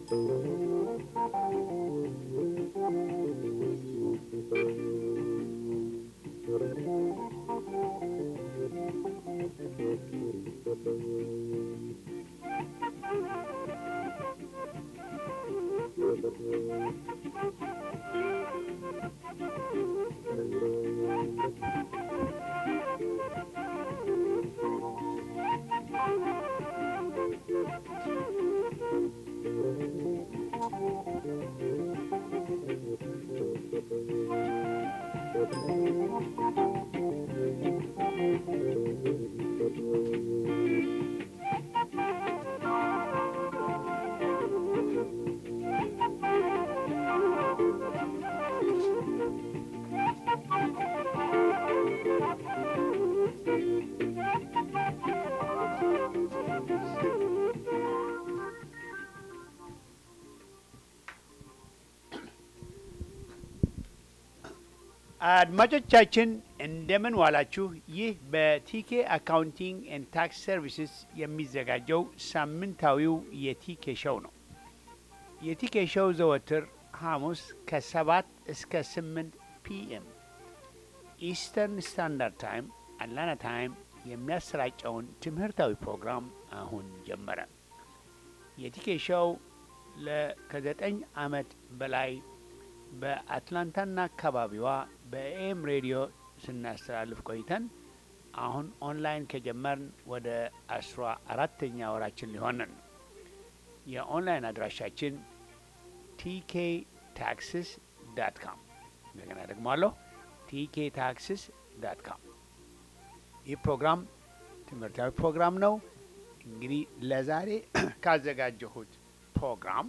አድማጮቻችን እንደምን ዋላችሁ። ይህ በቲኬ አካውንቲንግ ኤንድ ታክስ ሰርቪስስ የሚዘጋጀው ሳምንታዊው የቲኬ ሸው ነው። የቲኬ ሸው ዘወትር ሐሙስ ከሰባት እስከ ስምንት ፒኤም ኢስተርን ስታንዳርድ ታይም አትላንታ ታይም የሚያሰራጨውን ትምህርታዊ ፕሮግራም አሁን ጀመረ። የቲኬ ሸው ከዘጠኝ ዓመት በላይ በአትላንታና አካባቢዋ በኤም ሬዲዮ ስናስተላልፍ ቆይተን አሁን ኦንላይን ከጀመርን ወደ አስራ አራተኛ ወራችን ሊሆንን ነው። የኦንላይን አድራሻችን ቲኬ ታክስስ ዳት ካም እንደገና ደግሞ አለሁ ቲኬ ታክስስ ዳት ካም። ይህ ፕሮግራም ትምህርታዊ ፕሮግራም ነው። እንግዲህ ለዛሬ ካዘጋጀሁት ፕሮግራም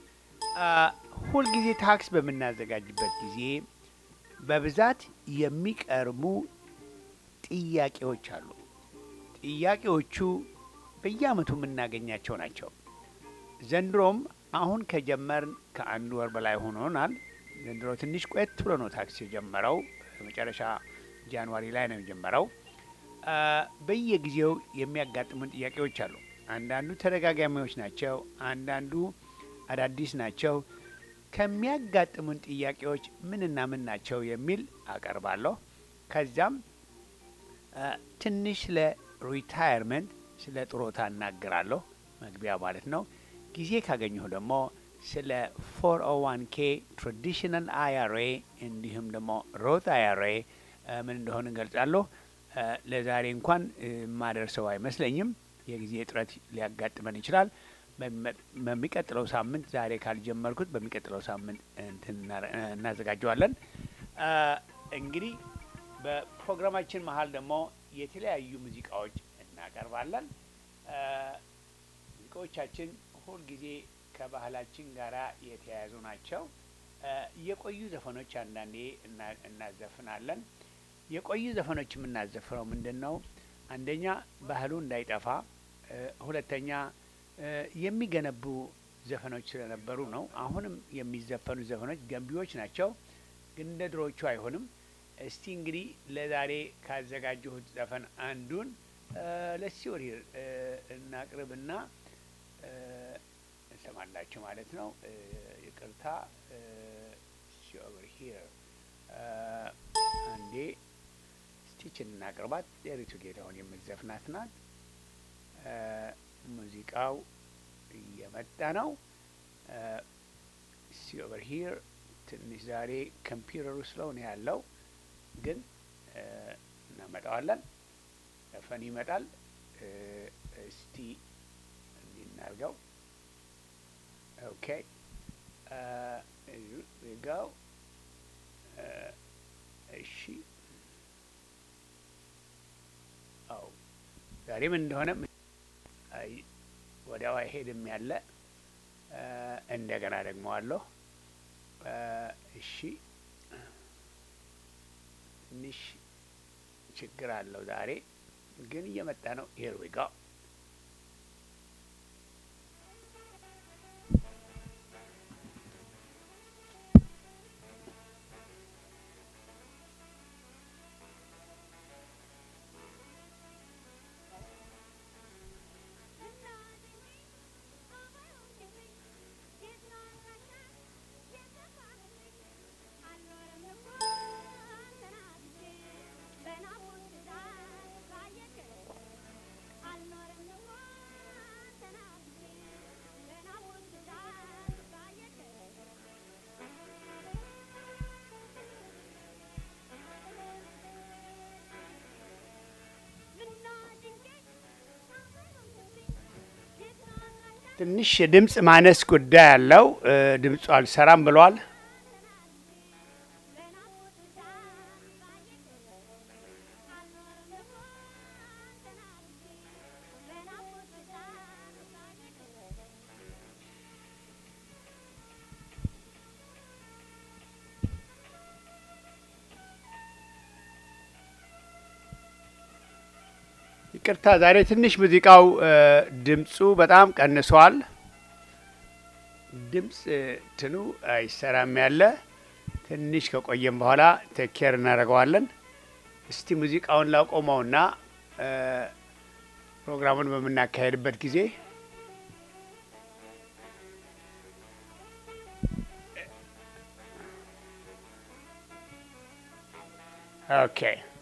ሁልጊዜ ታክስ በምናዘጋጅበት ጊዜ በብዛት የሚቀርቡ ጥያቄዎች አሉ። ጥያቄዎቹ በየዓመቱ የምናገኛቸው ናቸው። ዘንድሮም አሁን ከጀመርን ከአንድ ወር በላይ ሆኖናል። ዘንድሮ ትንሽ ቆየት ብሎ ነው ታክስ የጀመረው። መጨረሻ ጃንዋሪ ላይ ነው የጀመረው። በየጊዜው የሚያጋጥሙን ጥያቄዎች አሉ። አንዳንዱ ተደጋጋሚዎች ናቸው፣ አንዳንዱ አዳዲስ ናቸው። ከሚያጋጥሙን ጥያቄዎች ምንና ምን ናቸው የሚል አቀርባለሁ። ከዚያም ትንሽ ስለ ሪታየርመንት ስለ ጥሮታ እናገራለሁ፣ መግቢያ ማለት ነው። ጊዜ ካገኘሁ ደግሞ ስለ ፎር ኦ ዋን ኬ ትራዲሽናል አይአርኤ እንዲሁም ደግሞ ሮት አይአርኤ ምን እንደሆነ እንገልጻለሁ። ለዛሬ እንኳን የማደርሰው አይመስለኝም። የጊዜ እጥረት ሊያጋጥመን ይችላል። በሚቀጥለው ሳምንት ዛሬ ካልጀመርኩት በሚቀጥለው ሳምንት እናዘጋጀዋለን። እንግዲህ በፕሮግራማችን መሀል ደግሞ የተለያዩ ሙዚቃዎች እናቀርባለን። ሙዚቃዎቻችን ሁልጊዜ ከባህላችን ጋር የተያያዙ ናቸው። የቆዩ ዘፈኖች አንዳንዴ እናዘፍናለን። የቆዩ ዘፈኖች የምናዘፍነው ምንድን ነው? አንደኛ ባህሉ እንዳይጠፋ፣ ሁለተኛ የሚገነቡ ዘፈኖች ስለነበሩ ነው። አሁንም የሚዘፈኑ ዘፈኖች ገንቢዎች ናቸው፣ ግን እንደ ድሮዎቹ አይሆንም። እስቲ እንግዲህ ለዛሬ ካዘጋጀሁት ዘፈን አንዱን ለሲወር እናቅርብና እንሰማላችሁ ማለት ነው። ይቅርታ ሲኦቨር ሂር አንዴ ስቲችን እናቅርባት። ዴሪቱ ጌታሁን የምትዘፍናት ናት። ሙዚቃው እየመጣ ነው። ሲ ኦቨር ሂር ትንሽ ዛሬ ኮምፒውተሩ ስለው ነው ያለው፣ ግን እናመጣዋለን። ዘፈን ይመጣል። እስቲ እንዲህ እናድርገው። ኦኬ ጋው እሺ። አው ዛሬ ምን እንደሆነ ወዲያው አይሄድም ያለ እንደገና ደግሞ አለሁ። እሺ ትንሽ ችግር አለው ዛሬ ግን እየመጣ ነው። ሄር ዊ ጋው Thank you. ትንሽ የድምፅ ማነስ ጉዳይ አለው። ድምፁ አልሰራም ብሏል። ይቅርታ ዛሬ ትንሽ ሙዚቃው ድምፁ በጣም ቀንሷል። ድምፅ ትኑ አይሰራም ያለ ትንሽ ከቆየም በኋላ ቴኬር እናደርገዋለን። እስቲ ሙዚቃውን ላቆመውና ፕሮግራሙን በምናካሄድበት ጊዜ ኦኬ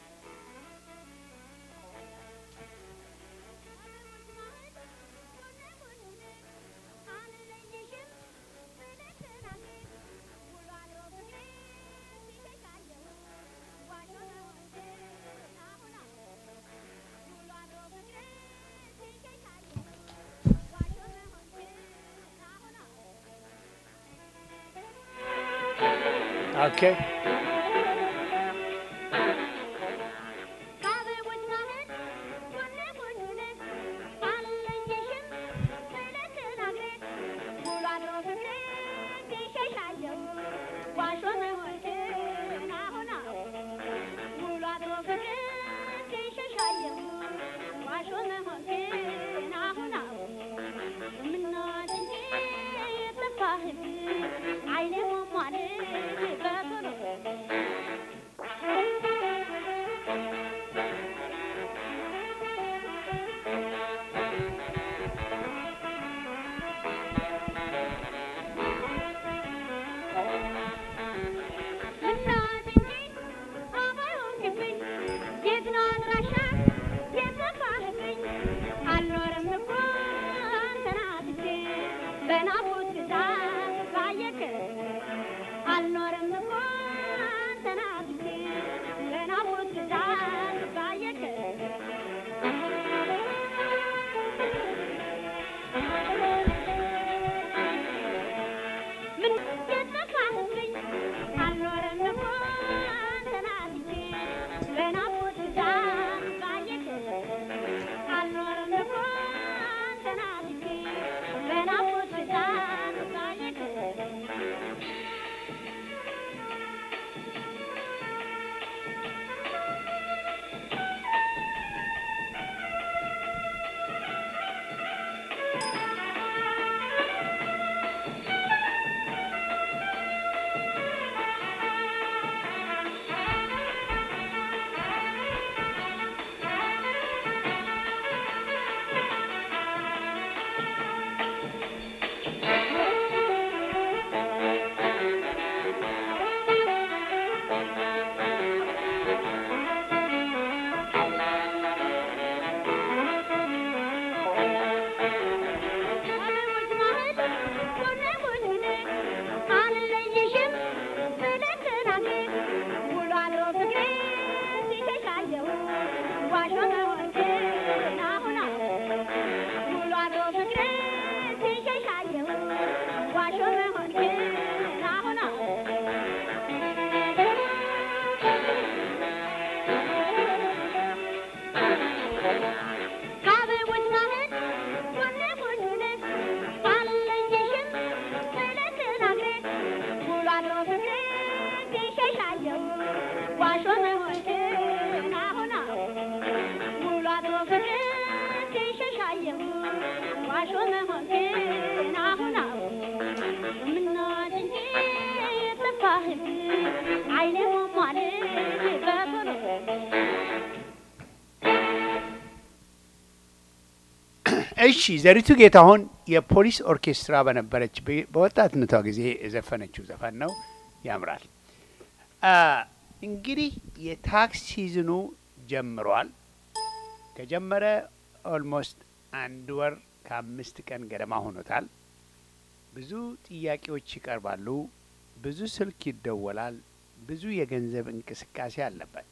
ኦኬ እሺ ዘሪቱ ጌታሁን የፖሊስ ኦርኬስትራ በነበረች በወጣትነቷ ጊዜ የዘፈነችው ዘፈን ነው። ያምራል። እንግዲህ የታክስ ሲዝኑ ጀምሯል። ከጀመረ ኦልሞስት አንድ ወር ከአምስት ቀን ገደማ ሆኖታል። ብዙ ጥያቄዎች ይቀርባሉ። ብዙ ስልክ ይደወላል። ብዙ የገንዘብ እንቅስቃሴ አለበት።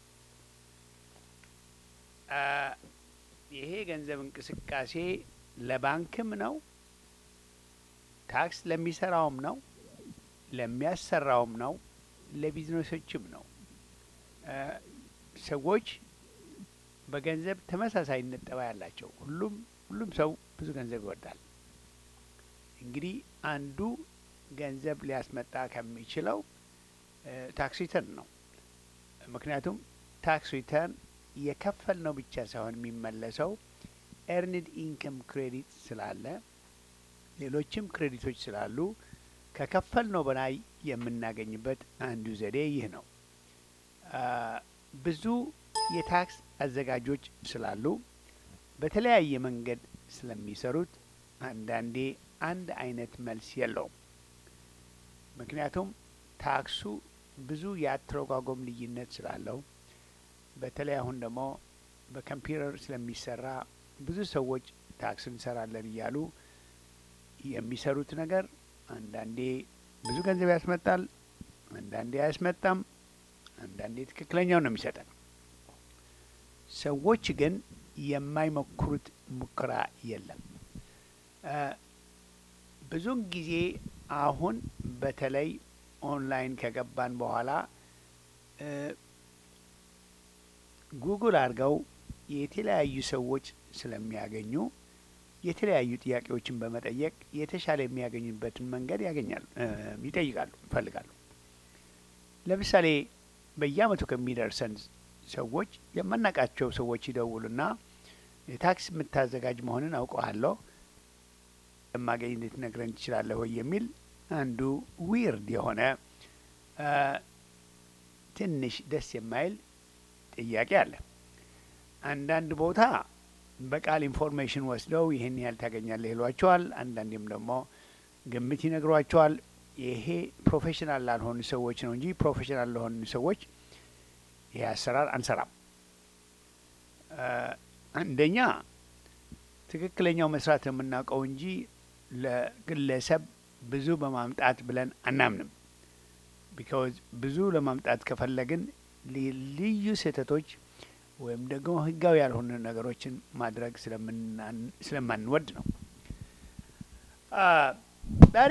ይሄ የገንዘብ እንቅስቃሴ ለባንክም ነው ታክስ ለሚሰራውም ነው፣ ለሚያሰራውም ነው፣ ለቢዝነሶችም ነው። ሰዎች በገንዘብ ተመሳሳይነት ጠባይ ያላቸው ሁሉም ሁሉም ሰው ብዙ ገንዘብ ይወዳል። እንግዲህ አንዱ ገንዘብ ሊያስመጣ ከሚችለው ታክስ ሪተርን ነው። ምክንያቱም ታክስ ሪተርን የከፈል ነው ብቻ ሳይሆን የሚመለሰው ኤርንድ ኢንከም ክሬዲት ስላለ ሌሎችም ክሬዲቶች ስላሉ ከከፈል ነው በላይ የምናገኝበት አንዱ ዘዴ ይህ ነው። ብዙ የታክስ አዘጋጆች ስላሉ በተለያየ መንገድ ስለሚሰሩት አንዳንዴ አንድ አይነት መልስ የለውም። ምክንያቱም ታክሱ ብዙ የአተረጓጎም ልዩነት ስላለው በተለይ አሁን ደግሞ በኮምፒውተር ስለሚሰራ ብዙ ሰዎች ታክስ እንሰራለን እያሉ የሚሰሩት ነገር አንዳንዴ ብዙ ገንዘብ ያስመጣል፣ አንዳንዴ አያስመጣም፣ አንዳንዴ ትክክለኛው ነው የሚሰጠን። ሰዎች ግን የማይሞክሩት ሙከራ የለም። ብዙውን ጊዜ አሁን በተለይ ኦንላይን ከገባን በኋላ ጉግል አድርገው የተለያዩ ሰዎች ስለሚያገኙ የተለያዩ ጥያቄዎችን በመጠየቅ የተሻለ የሚያገኙበትን መንገድ ያገኛሉ፣ ይጠይቃሉ፣ ይፈልጋሉ። ለምሳሌ በየአመቱ ከሚደርሰን ሰዎች የማናውቃቸው ሰዎች ይደውሉና የታክስ የምታዘጋጅ መሆንን አውቀዋለሁ የማገኝ ልትነግረን ትችላለህ ወይ የሚል አንዱ ዊርድ የሆነ ትንሽ ደስ የማይል ጥያቄ አለ። አንዳንድ ቦታ በቃል ኢንፎርሜሽን ወስደው ይህን ያህል ታገኛለህ ይሏቸዋል። አንዳንዴም ደግሞ ግምት ይነግሯቸዋል። ይሄ ፕሮፌሽናል ላልሆኑ ሰዎች ነው እንጂ ፕሮፌሽናል ለሆኑ ሰዎች ይሄ አሰራር አንሰራም። አንደኛ ትክክለኛው መስራት የምናውቀው እንጂ ለግለሰብ ብዙ በማምጣት ብለን አናምንም። ቢካዝ ብዙ ለማምጣት ከፈለግን ልዩ ስህተቶች ወይም ደግሞ ህጋዊ ያልሆኑ ነገሮችን ማድረግ ስለማንወድ ነው። ዛሬ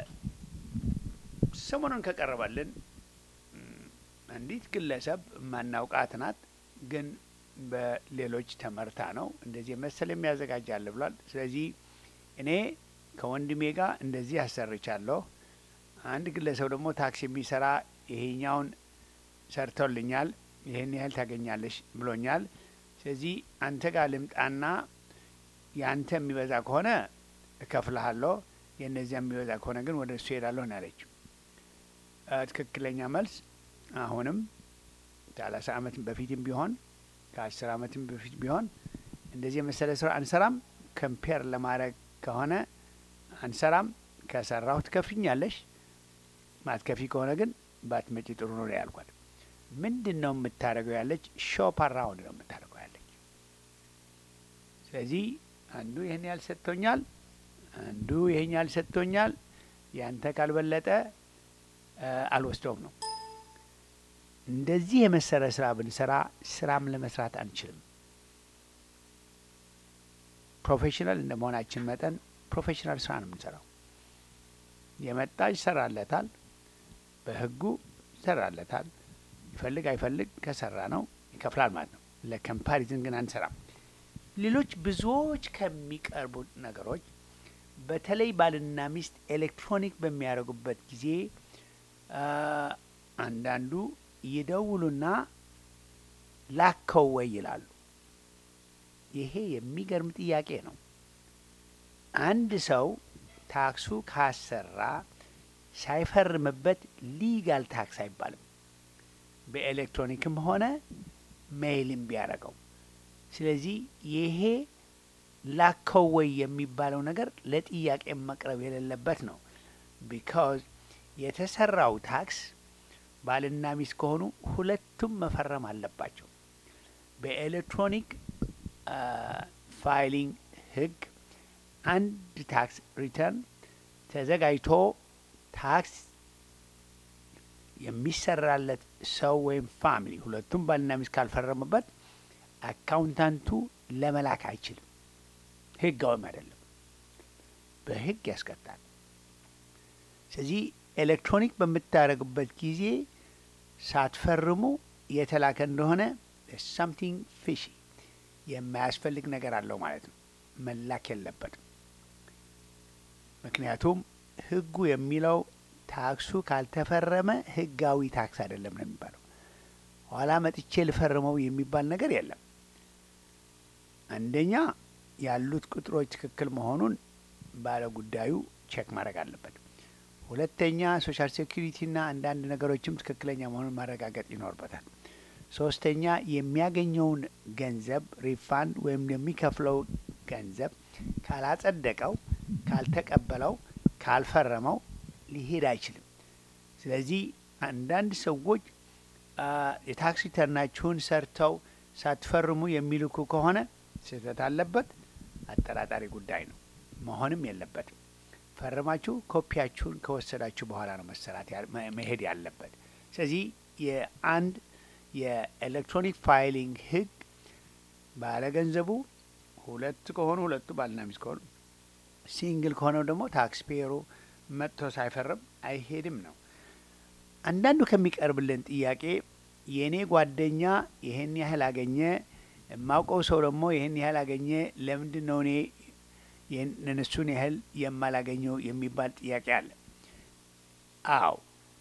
ከሰሞኑን ከቀረበልን አንዲት ግለሰብ ማናውቃት ናት፣ ግን በሌሎች ተመርታ ነው እንደዚህ መሰል የሚያዘጋጃል ብሏል። ስለዚህ እኔ ከወንድሜ ጋር እንደዚህ አሰርቻለሁ። አንድ ግለሰብ ደግሞ ታክስ የሚሰራ ይሄኛውን ሰርቶልኛል፣ ይህን ያህል ታገኛለሽ ብሎኛል። ስለዚህ አንተ ጋር ልምጣና የአንተ የሚበዛ ከሆነ እከፍልሃለሁ፣ የእነዚያ የሚበዛ ከሆነ ግን ወደ እሱ ሄዳለሁ ነው ያለችው። ትክክለኛ መልስ አሁንም ከሰላሳ አመት በፊትም ቢሆን ከአስር አመትም በፊት ቢሆን እንደዚህ የመሰለ ስራ አንሰራም። ከምፔር ለማድረግ ከሆነ አንሰራም። ከሰራሁ ትከፍኛለሽ፣ ማትከፊ ከሆነ ግን ባትመጪ ጥሩ ነው ያልኳት። ምንድን ነው የምታደርገው ያለች ሾፕ አራውንድ ነው የምታደርገው ያለች። ስለዚህ አንዱ ይህን ያህል ሰጥቶኛል፣ አንዱ ይህን ያህል ሰጥቶኛል፣ ያንተ ካልበለጠ አልወስደውም ነው። እንደዚህ የመሰለ ስራ ብንሰራ ስራም ለመስራት አንችልም። ፕሮፌሽናል እንደ መሆናችን መጠን ፕሮፌሽናል ስራ ነው የምንሰራው። የመጣ ይሰራለታል፣ በህጉ ይሰራለታል። ይፈልግ አይፈልግ ከሰራ ነው ይከፍላል ማለት ነው። ለኮምፓሪዝን ግን አንሰራም። ሌሎች ብዙዎች ከሚቀርቡ ነገሮች በተለይ ባልና ሚስት ኤሌክትሮኒክ በሚያደርጉበት ጊዜ አንዳንዱ ይደውሉና ላከው ወይ ይላሉ። ይሄ የሚገርም ጥያቄ ነው። አንድ ሰው ታክሱ ካሰራ ሳይፈርምበት ሊጋል ታክስ አይባልም። በኤሌክትሮኒክም ሆነ ሜይልም ቢያደርገው። ስለዚህ ይሄ ላከው ወይ የሚባለው ነገር ለጥያቄ መቅረብ የሌለበት ነው። ቢካዝ የተሰራው ታክስ ባልና ሚስት ከሆኑ ሁለቱም መፈረም አለባቸው። በኤሌክትሮኒክ ፋይሊንግ ህግ አንድ ታክስ ሪተርን ተዘጋጅቶ ታክስ የሚሰራለት ሰው ወይም ፋሚሊ ሁለቱም ባልና ሚስት ካልፈረሙበት አካውንታንቱ ለመላክ አይችልም። ህጋዊም አይደለም፣ በህግ ያስቀጣል። ስለዚህ ኤሌክትሮኒክ በምታደርጉበት ጊዜ ሳትፈርሙ የተላከ እንደሆነ ሳምቲንግ ፊሺ የማያስፈልግ ነገር አለው ማለት ነው። መላክ የለበትም። ምክንያቱም ህጉ የሚለው ታክሱ ካልተፈረመ ህጋዊ ታክስ አይደለም ነው የሚባለው። ኋላ መጥቼ ልፈርመው የሚባል ነገር የለም። አንደኛ ያሉት ቁጥሮች ትክክል መሆኑን ባለ ጉዳዩ ቼክ ማድረግ አለበት። ሁለተኛ ሶሻል ሴኩሪቲና አንዳንድ ነገሮችም ትክክለኛ መሆኑን ማረጋገጥ ይኖርበታል። ሶስተኛ የሚያገኘውን ገንዘብ ሪፋንድ ወይም የሚከፍለው ገንዘብ ካላጸደቀው፣ ካልተቀበለው፣ ካልፈረመው ሊሄድ አይችልም። ስለዚህ አንዳንድ ሰዎች የታክስ ሪተርናችሁን ሰርተው ሳትፈርሙ የሚልኩ ከሆነ ስህተት አለበት። አጠራጣሪ ጉዳይ ነው፣ መሆንም የለበትም። ፈርማችሁ ኮፒያችሁን ከወሰዳችሁ በኋላ ነው መሰራት መሄድ ያለበት። ስለዚህ የአንድ የኤሌክትሮኒክ ፋይሊንግ ህግ ባለገንዘቡ ሁለት ከሆኑ ሁለቱ ባልና ሚስት ከሆኑ፣ ሲንግል ከሆነው ደግሞ ታክስ ፔየሩ መጥቶ ሳይፈርም አይሄድም ነው። አንዳንዱ ከሚቀርብልን ጥያቄ የእኔ ጓደኛ ይህን ያህል አገኘ፣ የማውቀው ሰው ደግሞ ይህን ያህል አገኘ፣ ለምንድን ነው እኔ እነሱን ያህል የማላገኘው የሚባል ጥያቄ አለ። አዎ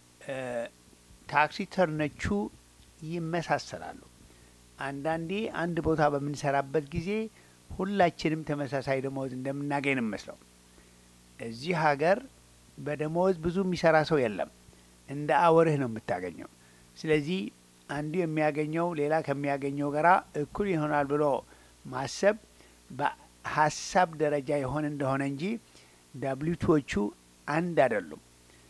ታክስ ሪተርኖቹ ይመሳሰላሉ። አንዳንዴ አንድ ቦታ በምንሰራበት ጊዜ ሁላችንም ተመሳሳይ ደሞዝ እንደምናገኝ ነው መስለው። እዚህ ሀገር በደሞዝ ብዙ የሚሰራ ሰው የለም። እንደ አወርህ ነው የምታገኘው። ስለዚህ አንዱ የሚያገኘው ሌላ ከሚያገኘው ጋራ እኩል ይሆናል ብሎ ማሰብ በሀሳብ ደረጃ የሆነ እንደሆነ እንጂ ዳብሊቱዎቹ አንድ አይደሉም።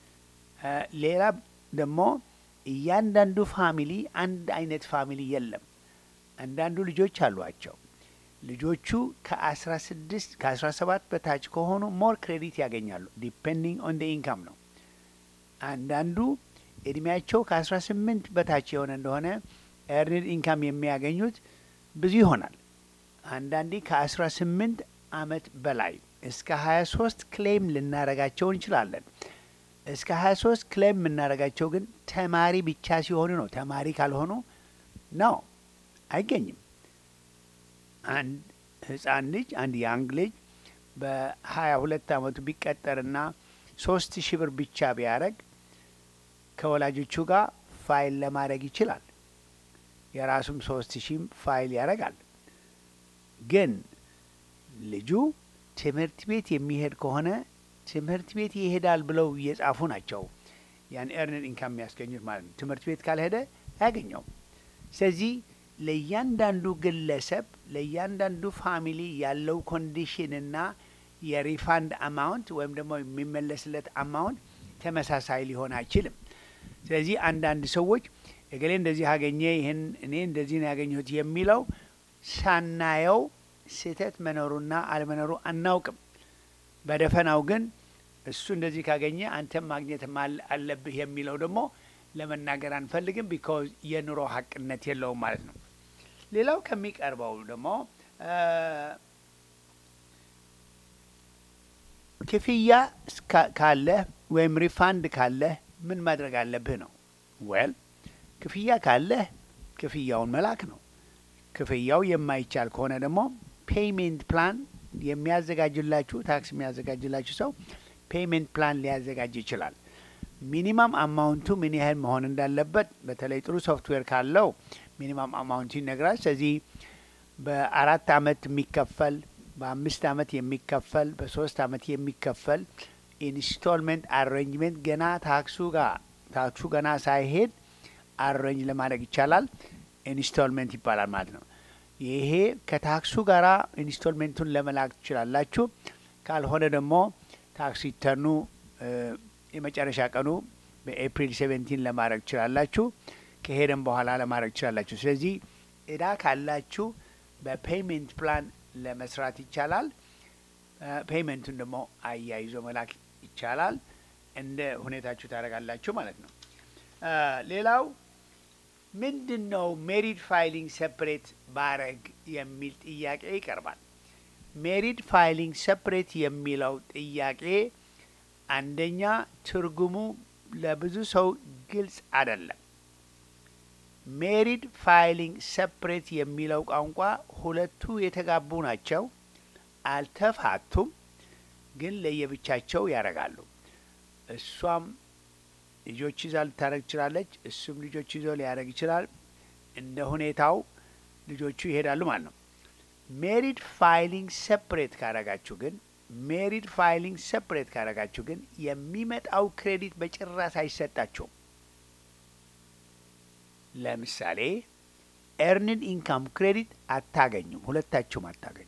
ሌላ ደግሞ እያንዳንዱ ፋሚሊ አንድ አይነት ፋሚሊ የለም። አንዳንዱ ልጆች አሏቸው። ልጆቹ ከአስራ ስድስት ከአስራ ሰባት በታች ከሆኑ ሞር ክሬዲት ያገኛሉ። ዲፔንዲንግ ኦን ደ ኢንካም ነው። አንዳንዱ እድሜያቸው ከአስራ ስምንት በታች የሆነ እንደሆነ ኤርንድ ኢንካም የሚያገኙት ብዙ ይሆናል። አንዳንዴ ከአስራ ስምንት አመት በላይ እስከ ሀያ ሶስት ክሌም ልናረጋቸው እንችላለን። እስከ ሀያ ሶስት ክሌም የምናደርጋቸው ግን ተማሪ ብቻ ሲሆኑ ነው። ተማሪ ካልሆኑ ነው አይገኝም። አንድ ህጻን ልጅ አንድ ያንግ ልጅ በሀያ ሁለት አመቱ ቢቀጠርና ሶስት ሺህ ብር ብቻ ቢያደረግ ከወላጆቹ ጋር ፋይል ለማድረግ ይችላል። የራሱም ሶስት ሺህም ፋይል ያደርጋል። ግን ልጁ ትምህርት ቤት የሚሄድ ከሆነ ትምህርት ቤት ይሄዳል ብለው እየጻፉ ናቸው ያን ኤርንድ ኢንካም የሚያስገኙት ማለት ነው። ትምህርት ቤት ካልሄደ አያገኘውም። ስለዚህ ለእያንዳንዱ ግለሰብ ለእያንዳንዱ ፋሚሊ ያለው ኮንዲሽንና የሪፋንድ አማውንት ወይም ደግሞ የሚመለስለት አማውንት ተመሳሳይ ሊሆን አይችልም። ስለዚህ አንዳንድ ሰዎች እገሌ እንደዚህ አገኘ፣ ይህን እኔ እንደዚህ ነው ያገኘሁት የሚለው ሳናየው ስህተት መኖሩና አለመኖሩ አናውቅም። በደፈናው ግን እሱ እንደዚህ ካገኘ አንተም ማግኘት አለብህ የሚለው ደግሞ ለመናገር አንፈልግም። ቢካዝ የኑሮ ሀቅነት የለውም ማለት ነው። ሌላው ከሚቀርበው ደግሞ ክፍያ ካለህ ወይም ሪፋንድ ካለህ ምን ማድረግ አለብህ ነው። ወል ክፍያ ካለህ ክፍያውን መላክ ነው። ክፍያው የማይቻል ከሆነ ደግሞ ፔይሜንት ፕላን የሚያዘጋጅላችሁ ታክስ የሚያዘጋጅላችሁ ሰው ፔይሜንት ፕላን ሊያዘጋጅ ይችላል። ሚኒማም አማውንቱ ምን ያህል መሆን እንዳለበት በተለይ ጥሩ ሶፍትዌር ካለው ሚኒማም አማውንቱ ይነግራል። ስለዚህ በአራት አመት የሚከፈል በአምስት አመት የሚከፈል በሶስት አመት የሚከፈል ኢንስቶልመንት አሬንጅመንት ገና ታክሱ ጋር ታክሱ ገና ሳይሄድ አሬንጅ ለማድረግ ይቻላል። ኢንስቶልመንት ይባላል ማለት ነው። ይሄ ከታክሱ ጋር ኢንስቶልሜንቱን ለመላክ ትችላላችሁ። ካልሆነ ደግሞ ታክስ ሪተርኑ የመጨረሻ ቀኑ በኤፕሪል ሴቨንቲን ለማድረግ ትችላላችሁ። ከሄደም በኋላ ለማድረግ ትችላላችሁ። ስለዚህ እዳ ካላችሁ በፔይሜንት ፕላን ለመስራት ይቻላል። ፔይመንቱን ደግሞ አያይዞ መላክ ይቻላል። እንደ ሁኔታችሁ ታደርጋላችሁ ማለት ነው። ሌላው ምንድን ነው ሜሪድ ፋይሊንግ ሰፕሬት ባረግ የሚል ጥያቄ ይቀርባል። ሜሪድ ፋይሊንግ ሰፕሬት የሚለው ጥያቄ አንደኛ ትርጉሙ ለብዙ ሰው ግልጽ አይደለም። ሜሪድ ፋይሊንግ ሰፕሬት የሚለው ቋንቋ ሁለቱ የተጋቡ ናቸው፣ አልተፋቱም፣ ግን ለየብቻቸው ያደርጋሉ። እሷም ልጆች ይዛ ልታደረግ ትችላለች፣ እሱም ልጆች ይዞ ሊያደረግ ይችላል። እንደ ሁኔታው ልጆቹ ይሄዳሉ ማለት ነው። ሜሪድ ፋይሊንግ ሰፕሬት ካረጋችሁ ግን ሜሪድ ፋይሊንግ ሰፕሬት ካረጋችሁ ግን የሚመጣው ክሬዲት በጭራሽ አይሰጣቸውም። ለምሳሌ ኤርንድ ኢንካም ክሬዲት አታገኙም፣ ሁለታችሁም አታገኙም።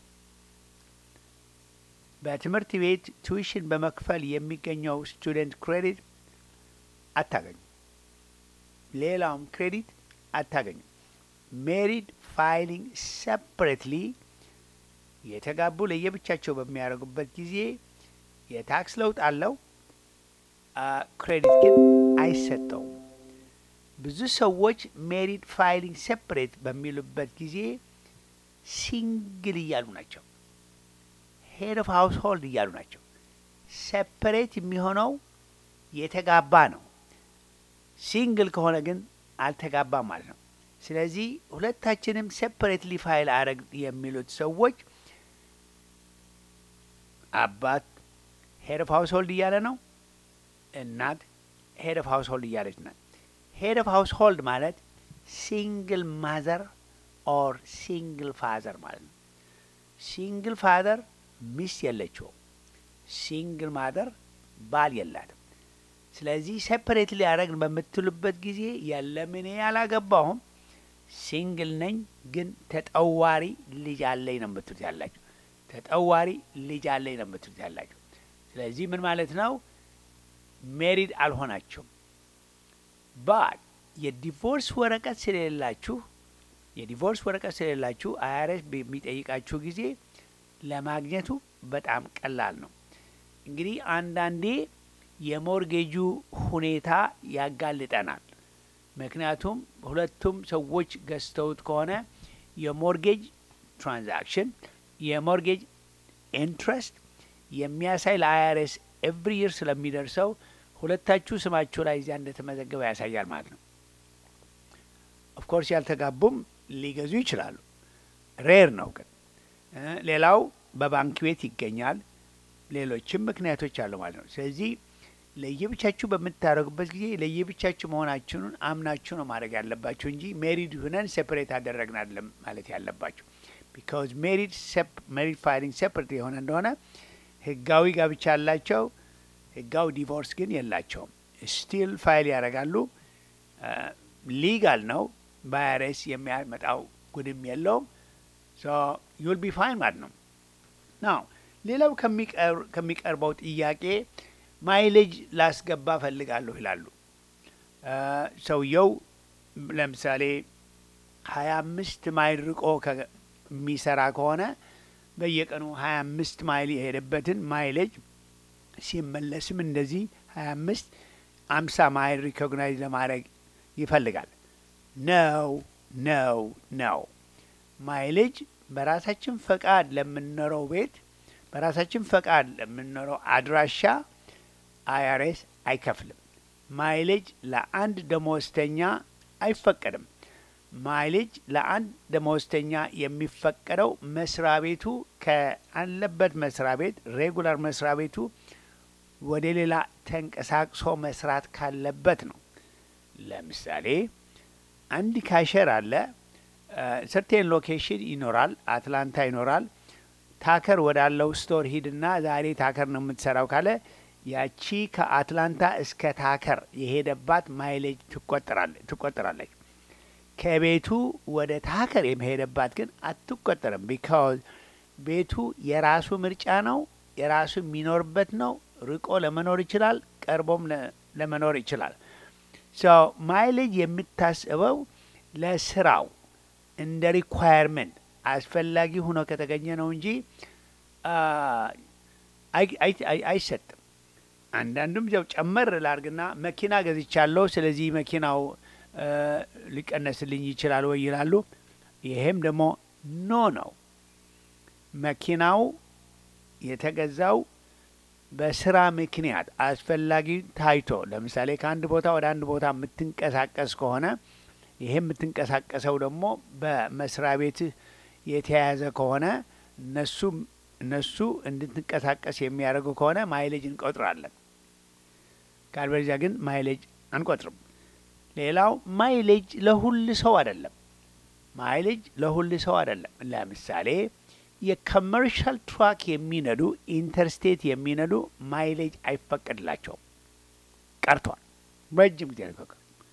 በትምህርት ቤት ቱዊሽን በመክፈል የሚገኘው ስቱደንት ክሬዲት አታገኙም። ሌላውም ክሬዲት አታገኙም። ሜሪድ ፋይሊንግ ሰፕሬትሊ የተጋቡ ለየብቻቸው በሚያደርጉበት ጊዜ የታክስ ለውጥ አለው፣ ክሬዲት ግን አይሰጠውም። ብዙ ሰዎች ሜሪድ ፋይሊንግ ሴፕሬት በሚሉበት ጊዜ ሲንግል እያሉ ናቸው። ሄድ ኦፍ ሀውስ ሆልድ እያሉ ናቸው። ሴፕሬት የሚሆነው የተጋባ ነው። ሲንግል ከሆነ ግን አልተጋባም ማለት ነው። ስለዚህ ሁለታችንም ሴፕሬትሊ ፋይል አረግ የሚሉት ሰዎች አባት ሄድ ኦፍ ሀውስ ሆልድ እያለ ነው። እናት ሄድ ኦፍ ሀውስ ሆልድ እያለች ናት። ሄድ ኦፍ ሀውስ ሆልድ ማለት ሲንግል ማዘር ኦር ሲንግል ፋዘር ማለት ነው። ሲንግል ፋዘር ሚስት የለችው፣ ሲንግል ማዘር ባል የላትም። ስለዚህ ሴፐሬት ሊያደረግን በምትሉበት ጊዜ የለም እኔ አላገባሁም ሲንግል ነኝ፣ ግን ተጠዋሪ ልጅ አለኝ ነው የምትሉት ያላችሁ። ተጠዋሪ ልጅ አለኝ ነው የምትሉት ያላችሁ። ስለዚህ ምን ማለት ነው? ሜሪድ አልሆናችሁም። ባት የዲቮርስ ወረቀት ስለሌላችሁ የዲቮርስ ወረቀት ስለሌላችሁ አይአርኤስ በሚጠይቃችሁ ጊዜ ለማግኘቱ በጣም ቀላል ነው። እንግዲህ አንዳንዴ የሞርጌጁ ሁኔታ ያጋልጠናል። ምክንያቱም ሁለቱም ሰዎች ገዝተውት ከሆነ የሞርጌጅ ትራንዛክሽን የሞርጌጅ ኢንትረስት የሚያሳይ ለአይአርኤስ ኤቭሪ ይር ስለሚደርሰው ሁለታችሁ ስማችሁ ላይ እዚያ እንደተመዘገበ ያሳያል ማለት ነው። ኦፍኮርስ ያልተጋቡም ሊገዙ ይችላሉ። ሬር ነው ግን ሌላው በባንክ ቤት ይገኛል። ሌሎችም ምክንያቶች አሉ ማለት ነው። ስለዚህ ለየብቻችሁ በምታደርጉበት ጊዜ ለየብቻችሁ መሆናችሁን አምናችሁ ነው ማድረግ ያለባችሁ እንጂ ሜሪድ ሁነን ሴፐሬት አደረግን አይደለም ማለት ያለባችሁ። ቢካዝ ሜሪድ ሜሪድ ፋይሊንግ ሴፐሬት የሆነ እንደሆነ ህጋዊ ጋብቻ ያላቸው ህጋዊ ዲቮርስ ግን የላቸውም። ስቲል ፋይል ያደርጋሉ። ሊጋል ነው። በአይአርኤስ የሚያመጣው ጉድም የለውም። ዩል ቢ ፋይን ማለት ነው። ናው ሌላው ከሚቀርበው ጥያቄ ማይሌጅ ላስገባ ፈልጋለሁ ይላሉ። ሰውየው ለምሳሌ ሀያ አምስት ማይል ርቆ የሚሰራ ከሆነ በየቀኑ ሀያ አምስት ማይል የሄደበትን ማይሌጅ ሲመለስም እንደዚህ ሀያ አምስት አምሳ ማይል ሪኮግናይዝ ለማድረግ ይፈልጋል። ነው ነው ነው ማይሌጅ በራሳችን ፈቃድ ለምንኖረው ቤት በራሳችን ፈቃድ ለምንኖረው አድራሻ አይአርኤስ አይከፍልም። ማይሌጅ ለአንድ ደመወዝተኛ አይፈቀድም። ማይሌጅ ለአንድ ደመወዝተኛ የሚፈቀደው መስሪያ ቤቱ ከአለበት መስሪያ ቤት ሬጉላር መስሪያ ቤቱ ወደ ሌላ ተንቀሳቅሶ መስራት ካለበት ነው። ለምሳሌ አንድ ካሸር አለ። ሰርቴን ሎኬሽን ይኖራል፣ አትላንታ ይኖራል። ታከር ወዳለው ስቶር ሂድና ዛሬ ታከር ነው የምትሰራው ካለ ያቺ ከአትላንታ እስከ ታከር የሄደባት ማይሌጅ ትቆጠራለች። ከቤቱ ወደ ታከር የመሄደባት ግን አትቆጠርም። ቢካዝ ቤቱ የራሱ ምርጫ ነው፣ የራሱ የሚኖርበት ነው። ርቆ ለመኖር ይችላል፣ ቀርቦም ለመኖር ይችላል። ማይሌጅ የምታስበው ለስራው እንደ ሪኳየርመንት አስፈላጊ ሆኖ ከተገኘ ነው እንጂ አይሰጥም። አንዳንዱም ያው ጨመር ላርግና መኪና ገዝቻለሁ፣ ስለዚህ መኪናው ሊቀነስልኝ ይችላል ወይ ይላሉ። ይሄም ደግሞ ኖ ነው። መኪናው የተገዛው በስራ ምክንያት አስፈላጊ ታይቶ ለምሳሌ ከአንድ ቦታ ወደ አንድ ቦታ የምትንቀሳቀስ ከሆነ ይሄ የምትንቀሳቀሰው ደግሞ በመስሪያ ቤትህ የተያያዘ ከሆነ እነሱ እነሱ እንድትንቀሳቀስ የሚያደርጉ ከሆነ ማይሌጅ እንቆጥራለን። ካልበለዚያ ግን ማይሌጅ አንቆጥርም። ሌላው ማይሌጅ ለሁል ሰው አይደለም። ማይሌጅ ለሁል ሰው አይደለም። ለምሳሌ የኮመርሻል ትራክ የሚነዱ ኢንተርስቴት የሚነዱ ማይሌጅ አይፈቀድላቸውም፣ ቀርቷል። ረጅም ጊዜ ነው።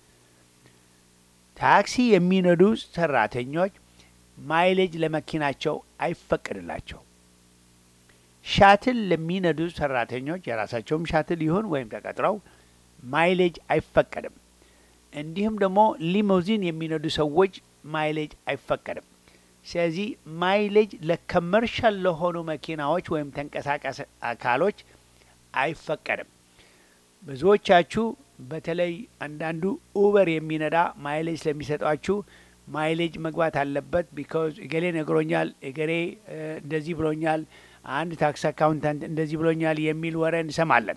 ታክሲ የሚነዱ ሰራተኞች ማይሌጅ ለመኪናቸው አይፈቀድላቸው። ሻትል ለሚነዱ ሰራተኞች የራሳቸውም ሻትል ይሁን ወይም ተቀጥረው ማይሌጅ አይፈቀድም። እንዲሁም ደግሞ ሊሞዚን የሚነዱ ሰዎች ማይሌጅ አይፈቀድም። ስለዚህ ማይሌጅ ለከመርሻል ለሆኑ መኪናዎች ወይም ተንቀሳቃሽ አካሎች አይፈቀድም። ብዙዎቻችሁ በተለይ አንዳንዱ ኡበር የሚነዳ ማይሌጅ ስለሚሰጧችሁ ማይሌጅ መግባት አለበት ቢካዝ እገሌ ነግሮኛል፣ እገሌ እንደዚህ ብሎኛል፣ አንድ ታክስ አካውንታንት እንደዚህ ብሎኛል የሚል ወሬ እንሰማለን።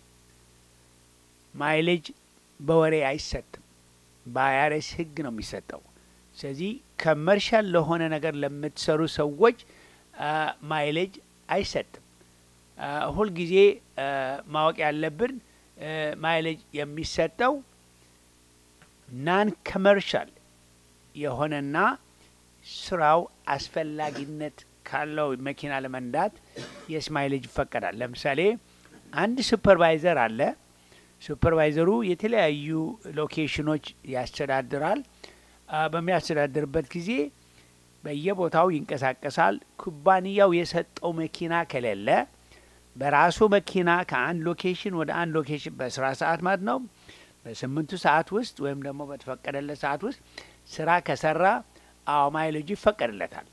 ማይሌጅ በወሬ አይሰጥም። በአይአርኤስ ሕግ ነው የሚሰጠው። ስለዚህ ከመርሻል ለሆነ ነገር ለምትሰሩ ሰዎች ማይሌጅ አይሰጥም። ሁልጊዜ ማወቅ ያለብን ማይሌጅ የሚሰጠው ናን ከመርሻል የሆነና ስራው አስፈላጊነት ካለው መኪና ለመንዳት የስ ማይሌጅ ይፈቀዳል። ለምሳሌ አንድ ሱፐርቫይዘር አለ። ሱፐርቫይዘሩ የተለያዩ ሎኬሽኖች ያስተዳድራል። በሚያስተዳድርበት ጊዜ በየቦታው ይንቀሳቀሳል። ኩባንያው የሰጠው መኪና ከሌለ በራሱ መኪና ከአንድ ሎኬሽን ወደ አንድ ሎኬሽን በስራ ሰዓት ማለት ነው በስምንቱ ሰዓት ውስጥ ወይም ደግሞ በተፈቀደለት ሰዓት ውስጥ ስራ ከሰራ አዎ ማይሌጁ ይፈቀድለታል።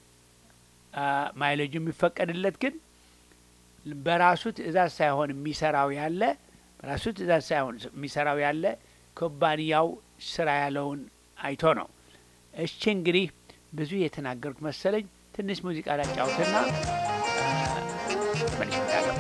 ማይሌጁ የሚፈቀድለት ግን በራሱ ትዕዛዝ ሳይሆን የሚሰራው ያለ በራሱ ትዕዛዝ ሳይሆን የሚሰራው ያለ ኩባንያው ስራ ያለውን አይቶ ነው። እሺ እንግዲህ ብዙ የተናገሩት መሰለኝ። ትንሽ ሙዚቃ ላጫውትና መልሽ እመጣለሁ።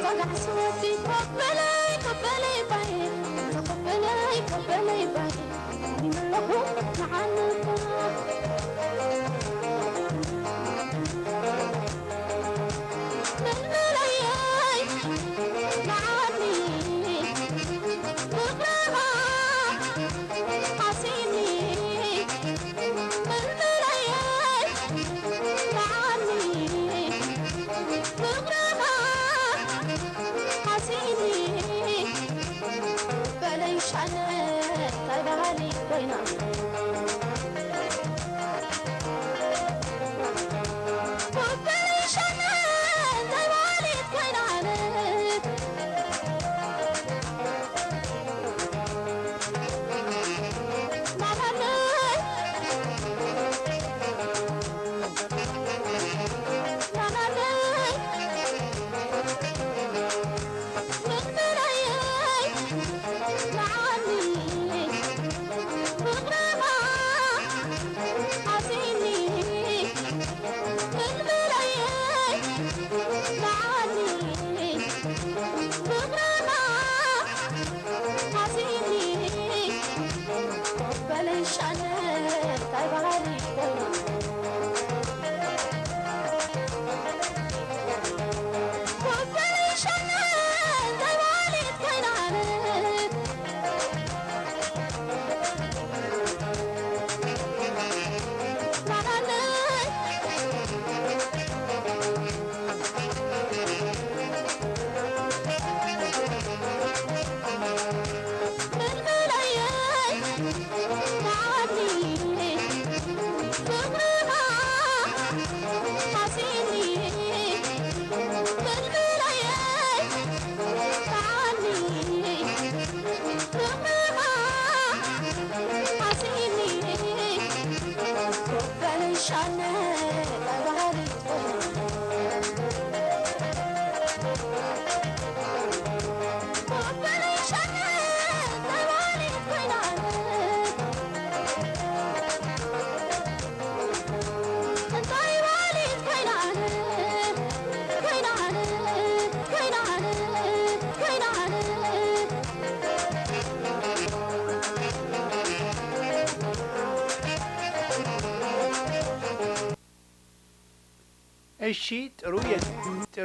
እሺ ጥሩ ጥሩ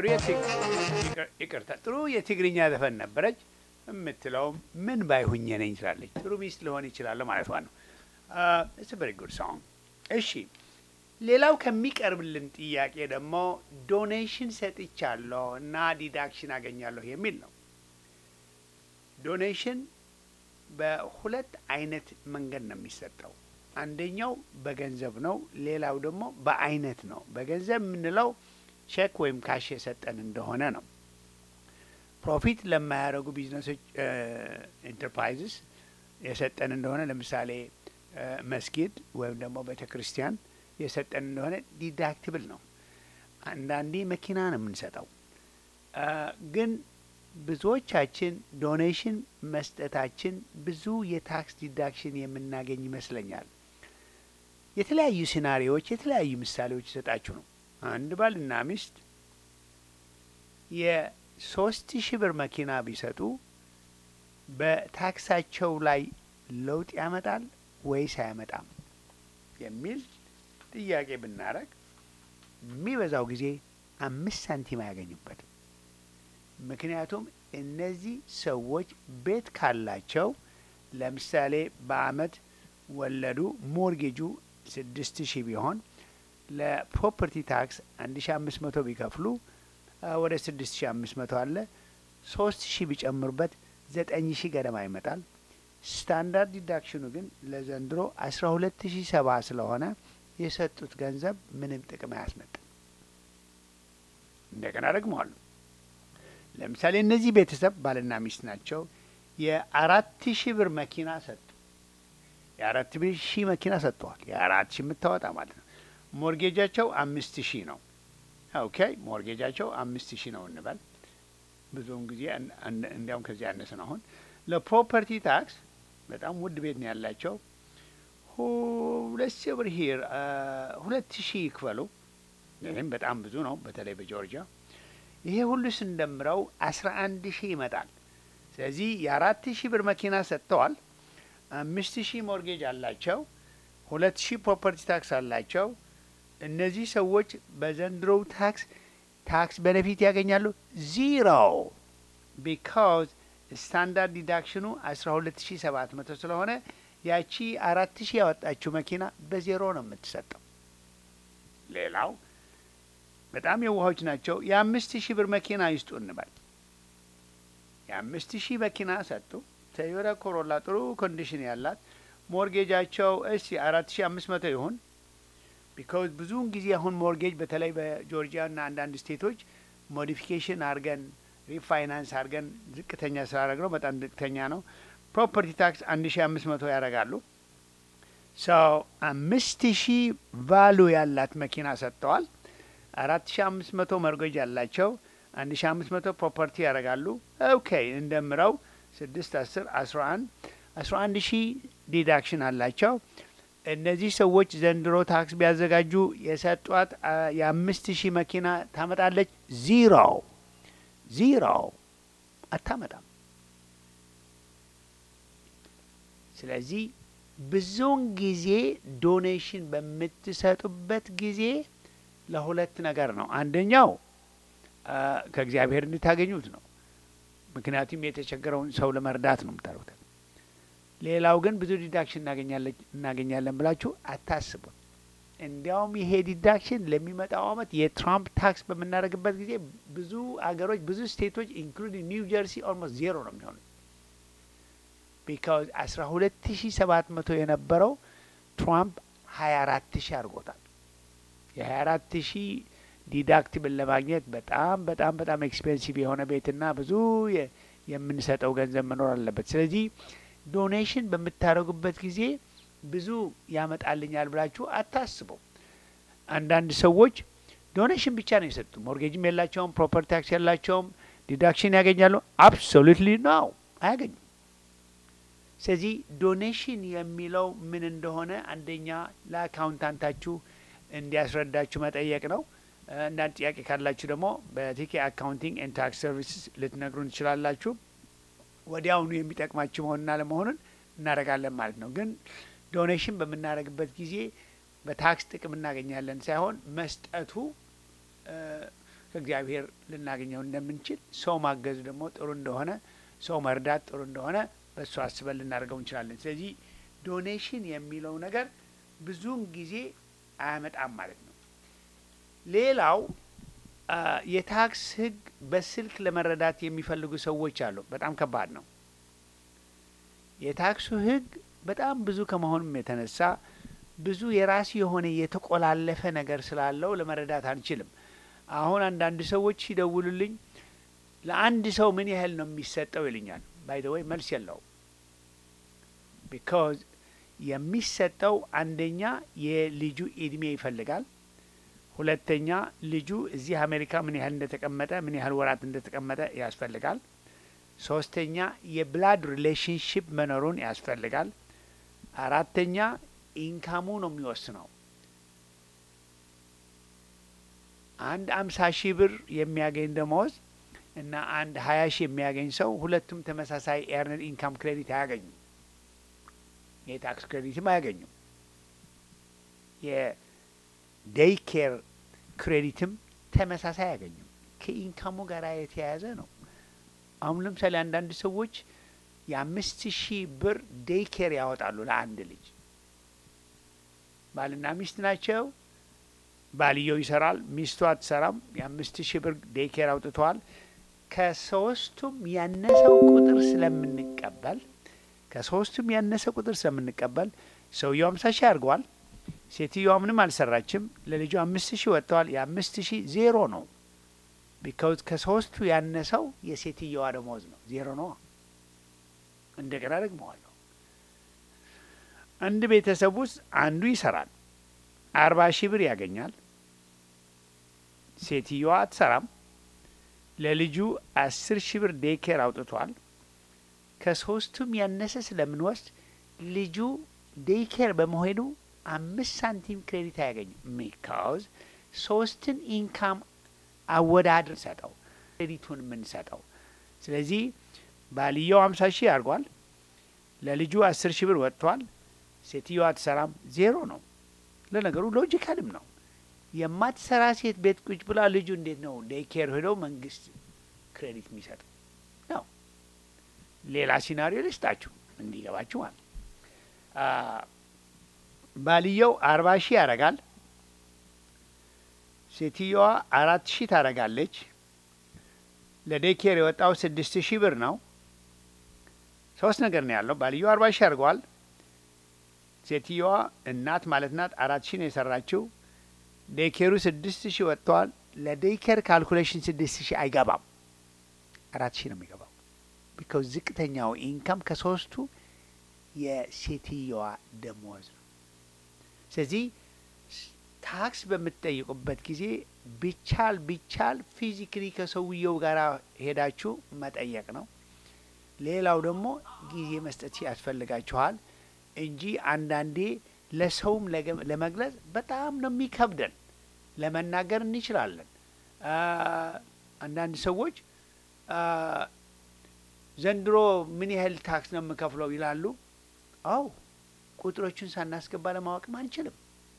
ይቅርታ፣ ጥሩ የትግርኛ ዘፈን ነበረች። የምትለውም ምን ባይሁኝ ነኝ ትላለች። ጥሩ ሚስት ሊሆን ይችላለሁ ማለቷ ነው። ኢትስ ቨሪ ጉድ ሶንግ። እሺ ሌላው ከሚቀርብልን ጥያቄ ደግሞ ዶኔሽን ሰጥቻለሁ እና ዲዳክሽን አገኛለሁ የሚል ነው። ዶኔሽን በሁለት አይነት መንገድ ነው የሚሰጠው። አንደኛው በገንዘብ ነው። ሌላው ደግሞ በአይነት ነው። በገንዘብ የምንለው ቼክ ወይም ካሽ የሰጠን እንደሆነ ነው። ፕሮፊት ለማያደርጉ ቢዝነሶች ኢንተርፕራይዝስ የሰጠን እንደሆነ ለምሳሌ መስጊድ ወይም ደግሞ ቤተ ክርስቲያን የሰጠን እንደሆነ ዲዳክትብል ነው። አንዳንዴ መኪና ነው የምንሰጠው። ግን ብዙዎቻችን ዶኔሽን መስጠታችን ብዙ የታክስ ዲዳክሽን የምናገኝ ይመስለኛል። የተለያዩ ሲናሪዎች የተለያዩ ምሳሌዎች ይሰጣችሁ ነው። አንድ ባልና ሚስት የሶስት ሺህ ብር መኪና ቢሰጡ በታክሳቸው ላይ ለውጥ ያመጣል ወይስ አያመጣም የሚል ጥያቄ ብናረግ የሚበዛው ጊዜ አምስት ሳንቲም አያገኙበትም። ምክንያቱም እነዚህ ሰዎች ቤት ካላቸው ለምሳሌ በአመት ወለዱ ሞርጌጁ ስድስት ሺህ ቢሆን ለፕሮፐርቲ ታክስ አንድ ሺ አምስት መቶ ቢከፍሉ ወደ ስድስት ሺ አምስት መቶ አለ ሶስት ሺህ ቢጨምሩበት ዘጠኝ ሺህ ገደማ ይመጣል። ስታንዳርድ ዲዳክሽኑ ግን ለዘንድሮ አስራ ሁለት ሺ ሰባ ስለሆነ የሰጡት ገንዘብ ምንም ጥቅም አያስመጣም። እንደገና ደግመዋለሁ። ለምሳሌ እነዚህ ቤተሰብ ባልና ሚስት ናቸው። የአራት ሺህ ብር መኪና ሰጡ። የአራት ሺህ መኪና ሰጥተዋል። የአራት ሺህ የምታወጣ ማለት ነው። ሞርጌጃቸው አምስት ሺህ ነው። ኦኬ ሞርጌጃቸው አምስት ሺህ ነው እንበል። ብዙውን ጊዜ እንዲያውም ከዚህ ያነሰ ነው። አሁን ለፕሮፐርቲ ታክስ በጣም ውድ ቤት ነው ያላቸው። ሁለት ሺህ ብር ሂር ሁለት ሺህ ይክፈሉ። ይህም በጣም ብዙ ነው፣ በተለይ በጆርጂያ ይሄ ሁሉ ስንደምረው አስራ አንድ ሺህ ይመጣል። ስለዚህ የአራት ሺህ ብር መኪና ሰጥተዋል። አምስት ሺህ ሞርጌጅ አላቸው። ሁለት ሺህ ፕሮፐርቲ ታክስ አላቸው። እነዚህ ሰዎች በዘንድሮው ታክስ ታክስ ቤኔፊት ያገኛሉ ዚሮ ቢካዝ ስታንዳርድ ዲዳክሽኑ አስራ ሁለት ሺ ሰባት መቶ ስለሆነ ያቺ አራት ሺህ ያወጣችው መኪና በዜሮ ነው የምትሰጠው። ሌላው በጣም የዋሆች ናቸው። የአምስት ሺህ ብር መኪና ይስጡ እንበል። የአምስት ሺህ መኪና ሰጡ። ቶዮታ ኮሮላ ጥሩ ኮንዲሽን ያላት ሞርጌጃቸው እሺ አራት ሺህ አምስት መቶ ይሁን ቢካዝ ብዙውን ጊዜ አሁን ሞርጌጅ በተለይ በጆርጂያ ና አንዳንድ ስቴቶች ሞዲፊኬሽን አድርገን ሪፋይናንስ አድርገን ዝቅተኛ ስላደረግ ነው በጣም ዝቅተኛ ነው። ፕሮፐርቲ ታክስ አንድ ሺ አምስት መቶ ያደርጋሉ። ሰው አምስት ሺህ ቫሉ ያላት መኪና ሰጥተዋል። አራት ሺ አምስት መቶ መርጎጅ ያላቸው አንድ ሺ አምስት መቶ ፕሮፐርቲ ያደርጋሉ። ኦኬ እንደምረው ስድስት አስር አስራ አንድ አስራ አንድ ሺህ ዲዳክሽን አላቸው። እነዚህ ሰዎች ዘንድሮ ታክስ ቢያዘጋጁ የሰጧት የአምስት ሺህ መኪና ታመጣለች ዚሮ ዚሮ አታመጣም። ስለዚህ ብዙውን ጊዜ ዶኔሽን በምትሰጡበት ጊዜ ለሁለት ነገር ነው። አንደኛው ከእግዚአብሔር እንድታገኙት ነው። ምክንያቱም የተቸገረውን ሰው ለመርዳት ነው የምታደርጉት። ሌላው ግን ብዙ ዲዳክሽን እናገኛለን ብላችሁ አታስቡም። እንዲያውም ይሄ ዲዳክሽን ለሚመጣው አመት የትራምፕ ታክስ በምናደርግበት ጊዜ ብዙ አገሮች ብዙ ስቴቶች ኢንክሉዲንግ ኒው ጀርሲ ኦልሞስት ዜሮ ነው የሚሆኑት። ቢካዝ አስራ ሁለት ሺ ሰባት መቶ የነበረው ትራምፕ ሀያ አራት ሺ አድርጎታል። የሀያ አራት ሺ ዲዳክቲብል ለማግኘት በጣም በጣም በጣም ኤክስፔንሲቭ የሆነ ቤትና ብዙ የምንሰጠው ገንዘብ መኖር አለበት። ስለዚህ ዶኔሽን በምታደርጉበት ጊዜ ብዙ ያመጣልኛል ብላችሁ አታስበው። አንዳንድ ሰዎች ዶኔሽን ብቻ ነው የሰጡ፣ ሞርጌጅም የላቸውም፣ ፕሮፐርቲ ታክስ የላቸውም፣ ዲዳክሽን ያገኛሉ። አብሶሉትሊ ነው አያገኙም። ስለዚህ ዶኔሽን የሚለው ምን እንደሆነ አንደኛ ለአካውንታንታችሁ እንዲያስረዳችሁ መጠየቅ ነው። አንዳንድ ጥያቄ ካላችሁ ደግሞ በቲኬ አካውንቲንግ ኤንድ ታክስ ሰርቪስስ ልትነግሩን ትችላላችሁ። ወዲያውኑ የሚጠቅማችሁ መሆንና ለመሆኑን እናደርጋለን ማለት ነው። ግን ዶኔሽን በምናደርግበት ጊዜ በታክስ ጥቅም እናገኛለን ሳይሆን መስጠቱ ከእግዚአብሔር ልናገኘው እንደምንችል ሰው ማገዙ ደግሞ ጥሩ እንደሆነ ሰው መርዳት ጥሩ እንደሆነ በእሱ አስበን ልናደርገው እንችላለን። ስለዚህ ዶኔሽን የሚለው ነገር ብዙውን ጊዜ አያመጣም ማለት ነው። ሌላው የታክስ ሕግ በስልክ ለመረዳት የሚፈልጉ ሰዎች አሉ። በጣም ከባድ ነው። የታክሱ ሕግ በጣም ብዙ ከመሆኑም የተነሳ ብዙ የራሱ የሆነ የተቆላለፈ ነገር ስላለው ለመረዳት አንችልም። አሁን አንዳንድ ሰዎች ሲደውሉልኝ ለአንድ ሰው ምን ያህል ነው የሚሰጠው ይልኛል። ባይ ዘ ወይ መልስ የለውም። ቢካዝ የሚሰጠው አንደኛ የልጁ እድሜ ይፈልጋል። ሁለተኛ ልጁ እዚህ አሜሪካ ምን ያህል እንደተቀመጠ ምን ያህል ወራት እንደተቀመጠ ያስፈልጋል። ሶስተኛ የብላድ ሪሌሽንሽፕ መኖሩን ያስፈልጋል። አራተኛ ኢንካሙ ነው የሚወስነው። አንድ አምሳ ሺህ ብር የሚያገኝ ደመወዝ እና አንድ ሀያ ሺህ የሚያገኝ ሰው ሁለቱም ተመሳሳይ ኤርነድ ኢንካም ክሬዲት አያገኙም። የታክስ ክሬዲትም አያገኙም። የዴይ ኬር ክሬዲትም ተመሳሳይ አያገኙም። ከኢንካሙ ጋር የተያያዘ ነው። አሁን ለምሳሌ አንዳንድ ሰዎች የአምስት ሺህ ብር ዴይ ኬር ያወጣሉ ለአንድ ልጅ። ባልና ሚስት ናቸው። ባልየው ይሰራል፣ ሚስቱ አትሰራም። የአምስት ሺህ ብር ዴይ ኬር አውጥተዋል። ከሶስቱም ያነሰው ቁጥር ስለምንቀበል ከሶስቱም ያነሰ ቁጥር ስለምንቀበል ሰውየው አምሳ ሺህ አድርገዋል። ሴትዮዋ ምንም አልሰራችም። ለልጁ አምስት ሺህ ወጥተዋል። የአምስት ሺህ ዜሮ ነው። ቢካውዝ ከሶስቱ ያነሰው የሴትየዋ ደሞዝ ነው። ዜሮ ነው። እንደገና ደግመዋለሁ። አንድ ቤተሰብ ውስጥ አንዱ ይሰራል፣ አርባ ሺህ ብር ያገኛል። ሴትየዋ አትሰራም። ለልጁ አስር ሺህ ብር ዴኬር አውጥቷል። ከሶስቱም ያነሰ ስለምንወስድ ልጁ ዴይኬር በመሄዱ አምስት ሳንቲም ክሬዲት አያገኝም። ሚካውዝ ሶስትን ኢንካም አወዳድር ሰጠው ክሬዲቱን የምንሰጠው። ስለዚህ ባልየው አምሳ ሺህ አድርጓል። ለልጁ አስር ሺህ ብር ወጥቷል። ሴትዮዋ አትሰራም፣ ዜሮ ነው። ለነገሩ ሎጂካልም ነው። የማትሰራ ሴት ቤት ቁጭ ብላ ልጁ እንዴት ነው ዴይኬር ሄደው መንግስት ክሬዲት የሚሰጠው ነው? ሌላ ሲናሪዮ ልስጣችሁ እንዲገባችሁ ማለት ባልየው አርባ ሺህ ያደርጋል። ሴትዮዋ አራት ሺህ ታደርጋለች። ለዴይኬር የወጣው ስድስት ሺህ ብር ነው። ሶስት ነገር ነው ያለው። ባልየው አርባ ሺህ አድርገዋል። ሴትዮዋ እናት ማለት ናት አራት ሺህ ነው የሰራችው። ዴይኬሩ ስድስት ሺህ ወጥተዋል። ለዴይኬር ካልኩሌሽን ስድስት ሺህ አይገባም፣ አራት ሺህ ነው የሚገባው። ቢካውዝ ዝቅተኛው ኢንካም ከሶስቱ የሴትዮዋ ደሞዝ ነው። ስለዚህ ታክስ በምትጠይቁበት ጊዜ ቢቻል ቢቻል ፊዚክሊ ከሰውየው ጋር ሄዳችሁ መጠየቅ ነው። ሌላው ደግሞ ጊዜ መስጠት ያስፈልጋችኋል እንጂ አንዳንዴ ለሰውም ለመግለጽ በጣም ነው የሚከብደን። ለመናገር እንችላለን። አንዳንድ ሰዎች ዘንድሮ ምን ያህል ታክስ ነው የምከፍለው ይላሉ። አው ቁጥሮቹን ሳናስገባ ለማወቅም አንችልም።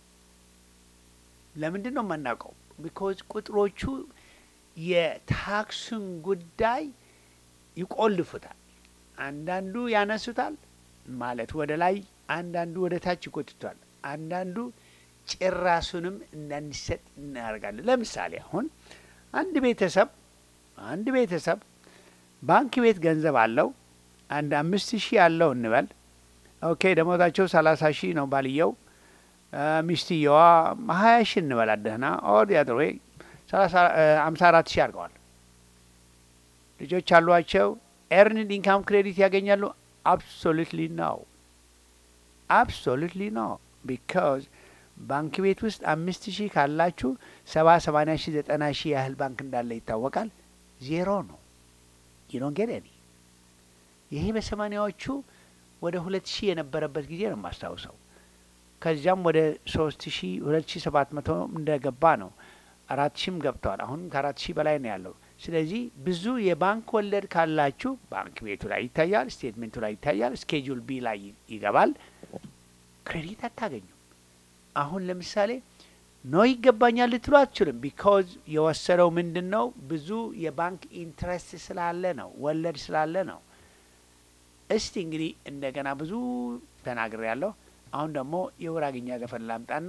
ለምንድን ነው የማናውቀው? ቢኮዝ ቁጥሮቹ የታክሱን ጉዳይ ይቆልፉታል። አንዳንዱ ያነሱታል ማለት ወደ ላይ፣ አንዳንዱ ወደ ታች ይጎትቷል። አንዳንዱ ጭራሱንም እንዳንሰጥ እናደርጋለን። ለምሳሌ አሁን አንድ ቤተሰብ አንድ ቤተሰብ ባንክ ቤት ገንዘብ አለው አንድ አምስት ሺህ አለው እንበል። ኦኬ ደሞዛቸው ሰላሳ ሺህ ነው ባልየው፣ ሚስትየዋ ሀያ ሺህ እንበላት ደህና ኦር ያድሮ አምሳ አራት ሺህ አድርገዋል። ልጆች አሏቸው። ኤርንድ ኢንካም ክሬዲት ያገኛሉ? አብሶሉትሊ ነው። አብሶሉትሊ ነው። ቢካዝ ባንክ ቤት ውስጥ አምስት ሺህ ካላችሁ ሰባ ሰማንያ ሺህ ዘጠና ሺህ ያህል ባንክ እንዳለ ይታወቃል። ዜሮ ነው። ዩዶን ጌት ኒ ይሄ በሰማኒያዎቹ ወደ ሁለት ሺህ የነበረበት ጊዜ ነው የማስታውሰው። ከዚያም ወደ ሶስት ሺህ ሁለት ሺህ ሰባት መቶ እንደገባ ነው። አራት ሺህም ገብተዋል። አሁንም ከአራት ሺህ በላይ ነው ያለው። ስለዚህ ብዙ የባንክ ወለድ ካላችሁ ባንክ ቤቱ ላይ ይታያል፣ ስቴትሜንቱ ላይ ይታያል፣ ስኬጁል ቢ ላይ ይገባል። ክሬዲት አታገኙም። አሁን ለምሳሌ ኖ ይገባኛል ልትሉ አትችልም። ቢካዝ የወሰደው ምንድን ነው? ብዙ የባንክ ኢንትረስት ስላለ ነው፣ ወለድ ስላለ ነው። እስቲ እንግዲህ እንደገና ብዙ ተናግሬ ያለሁ። አሁን ደግሞ የውራግኛ ዘፈን ላምጣና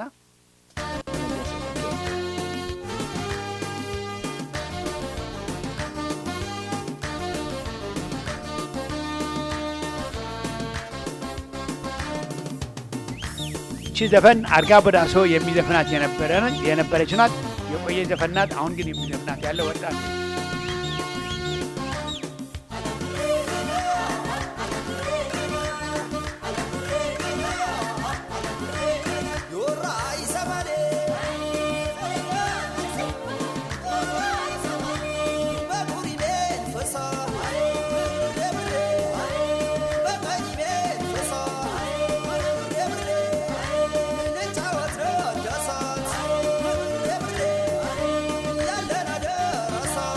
ይቺ ዘፈን አርጋ በዳሶ የሚዘፍናት የነበረች ናት። የቆየ ዘፈን ናት። አሁን ግን የሚዘፍናት ያለ ወጣት Rasa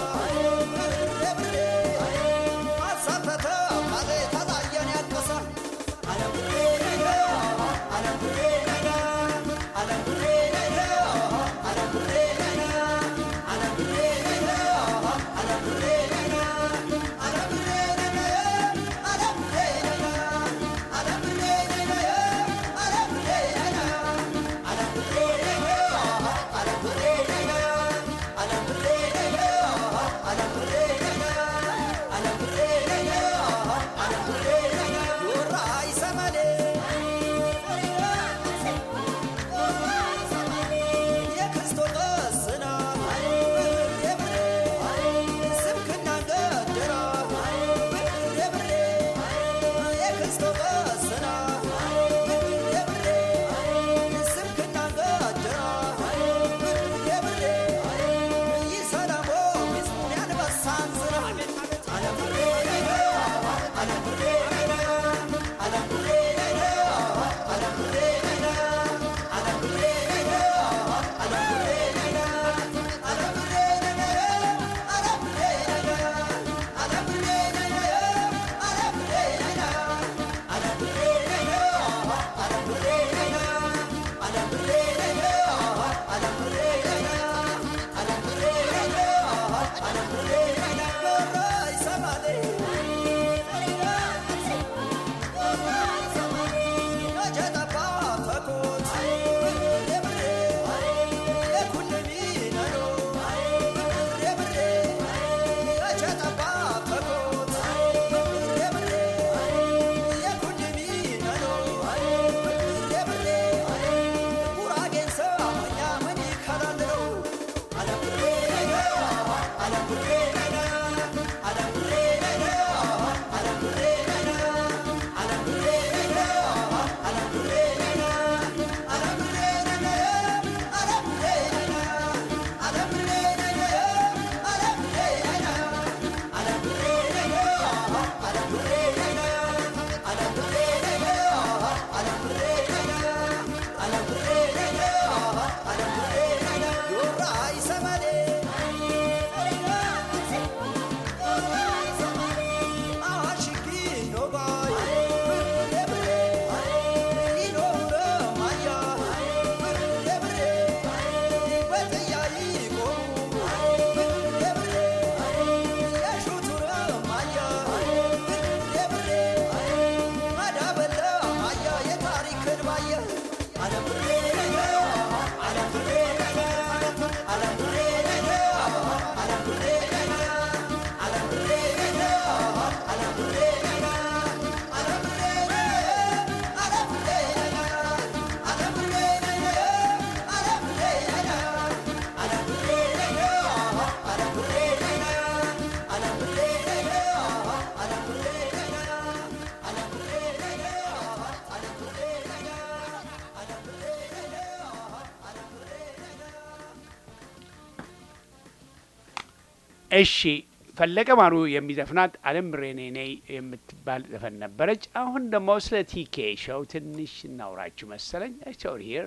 እሺ ፈለቀ ማሩ የሚዘፍናት አለም ብሬኔ ነይ የምትባል ዘፈን ነበረች። አሁን ደግሞ ስለ ቲኬ ሾው ትንሽ እናውራችሁ መሰለኝ። ኦር ሂር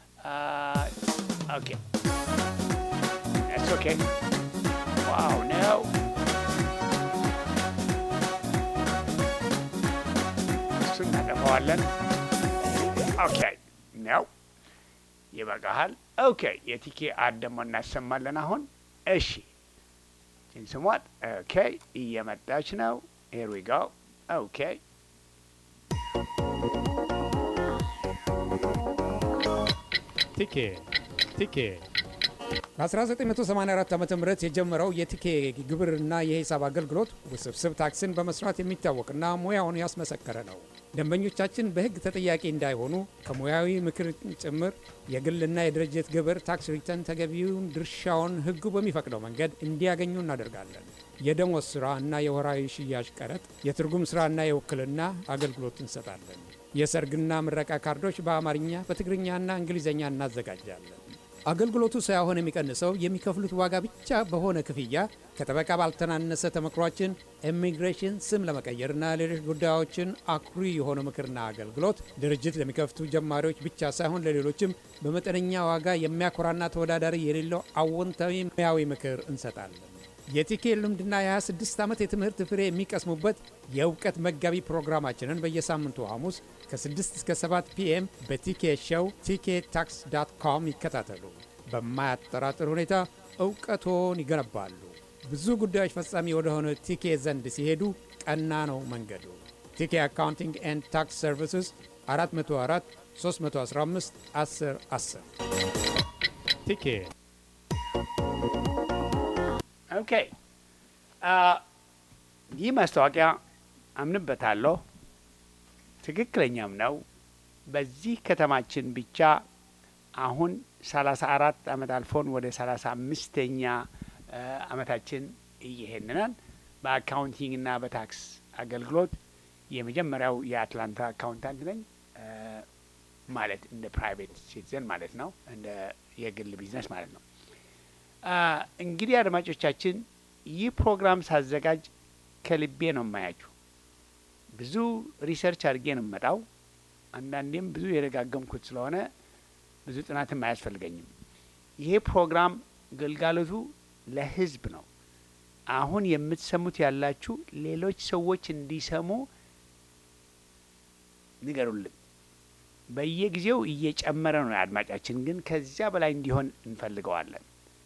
ኦኬ ኦኬ ዋው ነው እሱ እናጠፋዋለን። ኦኬ ነው ይበቃሃል። ኦኬ የቲኬ አድ ደግሞ እናሰማለን አሁን እሺ ስሟት ኦኬ እየመጣች ነው። ሄር ዊ ጎ ኦኬ ቲኬ ቲኬ በ1984 ዓ ም የጀመረው የቲኬ ግብርና የሂሳብ አገልግሎት ውስብስብ ታክስን በመስራት የሚታወቅና ሙያውን ያስመሰከረ ነው። ደንበኞቻችን በሕግ ተጠያቂ እንዳይሆኑ ከሙያዊ ምክር ጭምር የግልና የድርጅት ግብር ታክስ ሪተርን ተገቢውን ድርሻውን ሕጉ በሚፈቅደው መንገድ እንዲያገኙ እናደርጋለን። የደሞዝ ሥራ እና የወራዊ ሽያጭ ቀረጥ፣ የትርጉም ሥራና የውክልና አገልግሎት እንሰጣለን። የሰርግና ምረቃ ካርዶች በአማርኛ በትግርኛና እንግሊዝኛ እናዘጋጃለን። አገልግሎቱ ሳይሆን የሚቀንሰው የሚከፍሉት ዋጋ ብቻ በሆነ ክፍያ ከጠበቃ ባልተናነሰ ተመክሯችን ኢሚግሬሽን ስም ለመቀየርና ሌሎች ጉዳዮችን አኩሪ የሆነ ምክርና አገልግሎት ድርጅት ለሚከፍቱ ጀማሪዎች ብቻ ሳይሆን ለሌሎችም በመጠነኛ ዋጋ የሚያኮራና ተወዳዳሪ የሌለው አዎንታዊ ሙያዊ ምክር እንሰጣለን። የቲኬ ልምድና የ26 ዓመት የትምህርት ፍሬ የሚቀስሙበት የእውቀት መጋቢ ፕሮግራማችንን በየሳምንቱ ሐሙስ ከ6 እስከ 7 ፒኤም በቲኬ ሾው ቲኬ ታክስ ዳት ኮም ይከታተሉ። በማያጠራጥር ሁኔታ እውቀቶን ይገነባሉ። ብዙ ጉዳዮች ፈጻሚ ወደሆነ ቲኬ ዘንድ ሲሄዱ ቀና ነው መንገዱ። ቲኬ አካውንቲንግ ኤንድ ታክስ ሰርቪስስ 404 315 10 10 ቲኬ ኦኬ ይህ ማስታወቂያ አምንበታለሁ፣ ትክክለኛም ነው። በዚህ ከተማችን ብቻ አሁን ሰላሳ አራት አመት አልፎን ወደ ሰላሳ አምስተኛ አመታችን እየሄድናል። በአካውንቲንግና በታክስ አገልግሎት የመጀመሪያው የአትላንታ አካውንታንት ነኝ። ማለት እንደ ፕራይቬት ሲቲዘን ማለት ነው፣ እንደ የግል ቢዝነስ ማለት ነው። እንግዲህ አድማጮቻችን ይህ ፕሮግራም ሳዘጋጅ ከልቤ ነው የማያችሁ። ብዙ ሪሰርች አድርጌ ነው የምመጣው። አንዳንዴም ብዙ የደጋገምኩት ስለሆነ ብዙ ጥናትም አያስፈልገኝም። ይሄ ፕሮግራም ግልጋሎቱ ለሕዝብ ነው። አሁን የምትሰሙት ያላችሁ ሌሎች ሰዎች እንዲሰሙ ንገሩልን። በየጊዜው እየጨመረ ነው አድማጫችን፣ ግን ከዚያ በላይ እንዲሆን እንፈልገዋለን።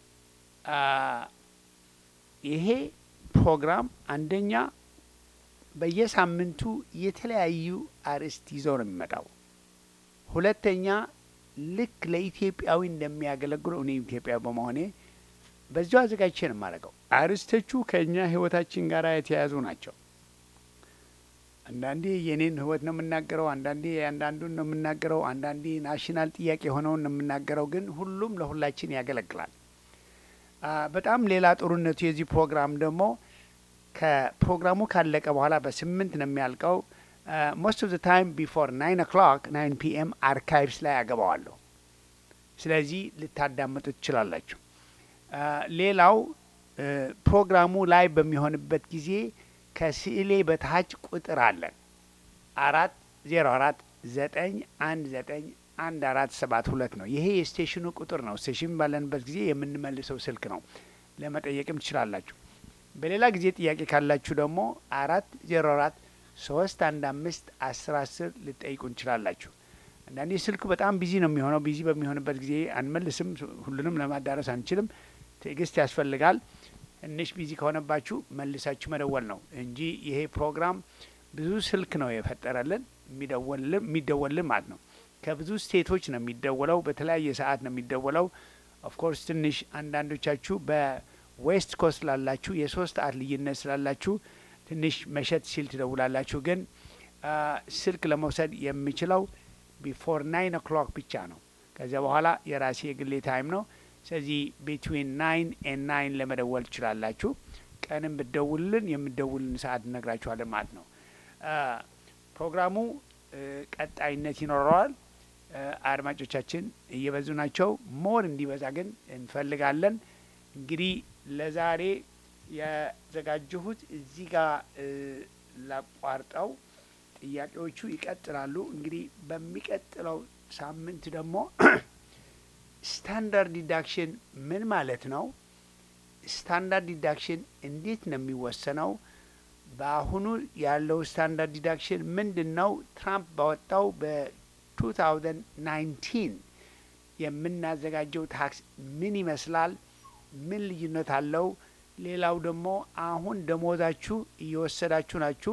ይሄ ፕሮግራም አንደኛ በየሳምንቱ የተለያዩ አርዕስት ይዞ ነው የሚመጣው። ሁለተኛ ልክ ለኢትዮጵያዊ እንደሚያገለግሉ እኔ ኢትዮጵያዊ በመሆኔ በዚሁ አዘጋጅቼ ነው የማደርገው። አርዕስቶቹ ከእኛ ህይወታችን ጋር የተያያዙ ናቸው። አንዳንዴ የኔን ህይወት ነው የምናገረው፣ አንዳንዴ የአንዳንዱን ነው የምናገረው፣ አንዳንዴ ናሽናል ጥያቄ የሆነውን ነው የምናገረው። ግን ሁሉም ለሁላችን ያገለግላል። በጣም ሌላ ጥሩነቱ የዚህ ፕሮግራም ደግሞ ከፕሮግራሙ ካለቀ በኋላ በስምንት ነው የሚያልቀው። ሞስት ኦፍ ዘ ታይም ቢፎር ናይን ኦክሎክ ናይን ፒኤም አርካይቭስ ላይ አገባዋለሁ። ስለዚህ ልታዳምጡ ትችላላችሁ። ሌላው ፕሮግራሙ ላይ በሚሆንበት ጊዜ ከስዕሌ በታች ቁጥር አለን አራት ዜሮ አራት ዘጠኝ አንድ ዘጠኝ አንድ አራት ሰባት ሁለት ነው። ይሄ የስቴሽኑ ቁጥር ነው። ስቴሽን ባለንበት ጊዜ የምንመልሰው ስልክ ነው። ለመጠየቅም ትችላላችሁ። በሌላ ጊዜ ጥያቄ ካላችሁ ደግሞ አራት ዜሮ አራት ሶስት አንድ አምስት አስር አስር ልጠይቁ እንችላላችሁ። አንዳንዴ ስልኩ በጣም ቢዚ ነው የሚሆነው። ቢዚ በሚሆንበት ጊዜ አንመልስም። ሁሉንም ለማዳረስ አንችልም። ትዕግስት ያስፈልጋል። ትንሽ ቢዚ ከሆነባችሁ መልሳችሁ መደወል ነው እንጂ ይሄ ፕሮግራም ብዙ ስልክ ነው የፈጠረልን የሚደወልልን ማለት ነው። ከብዙ ስቴቶች ነው የሚደወለው። በተለያየ ሰዓት ነው የሚደወለው። ኦፍኮርስ ትንሽ አንዳንዶቻችሁ በዌስት ኮስት ላላችሁ የሶስት ሰዓት ልዩነት ስላላችሁ ትንሽ መሸት ሲል ትደውላላችሁ። ግን ስልክ ለመውሰድ የምችለው ቢፎር ናይን ኦክሎክ ብቻ ነው። ከዚያ በኋላ የራሴ የግሌ ታይም ነው። ስለዚህ ቢትዊን ናይን ኤን ናይን ለመደወል ትችላላችሁ። ቀንም ብደውልን የምደውልን ሰዓት እነግራችኋለን ማለት ነው። ፕሮግራሙ ቀጣይነት ይኖረዋል። አድማጮቻችን እየበዙ ናቸው። ሞር እንዲበዛ ግን እንፈልጋለን። እንግዲህ ለዛሬ ያዘጋጀሁት እዚህ ጋር ላቋርጠው፣ ጥያቄዎቹ ይቀጥላሉ። እንግዲህ በሚቀጥለው ሳምንት ደግሞ ስታንዳርድ ዲዳክሽን ምን ማለት ነው? ስታንዳርድ ዲዳክሽን እንዴት ነው የሚወሰነው? በአሁኑ ያለው ስታንዳርድ ዲዳክሽን ምንድን ነው? ትራምፕ ባወጣው በ2019 የምናዘጋጀው ታክስ ምን ይመስላል? ምን ልዩነት አለው? ሌላው ደግሞ አሁን ደሞዛችሁ እየወሰዳችሁ ናችሁ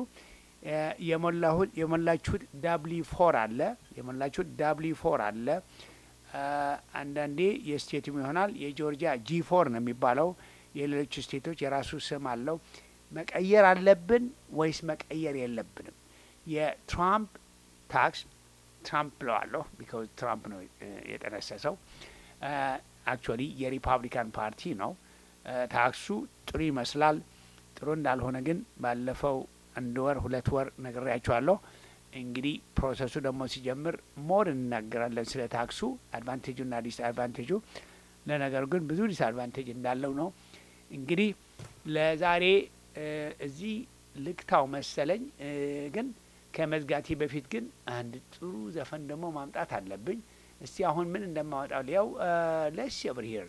የሞላችሁት ዳብሊ ፎር አለ የሞላችሁት ዳብሊ ፎር አለ። አንዳንዴ የስቴትም ይሆናል የጆርጂያ ጂ ፎር ነው የሚባለው። የሌሎች ስቴቶች የራሱ ስም አለው። መቀየር አለብን ወይስ መቀየር የለብንም? የትራምፕ ታክስ ትራምፕ ብለዋለሁ ቢካዝ ትራምፕ ነው የጠነሰሰው። አክቹዋሊ የሪፐብሊካን ፓርቲ ነው። ታክሱ ጥሩ ይመስላል። ጥሩ እንዳልሆነ ግን ባለፈው አንድ ወር ሁለት ወር ነግሬያቸዋለሁ። እንግዲህ ፕሮሰሱ ደግሞ ሲጀምር ሞር እንናገራለን ስለ ታክሱ አድቫንቴጁና ዲስ አድቫንቴጁ። ለነገሩ ግን ብዙ ዲስ አድቫንቴጅ እንዳለው ነው። እንግዲህ ለዛሬ እዚህ ልክታው መሰለኝ። ግን ከመዝጋቴ በፊት ግን አንድ ጥሩ ዘፈን ደግሞ ማምጣት አለብኝ። እስቲ አሁን ምን እንደማወጣው ሊያው ለስ ብር ሂር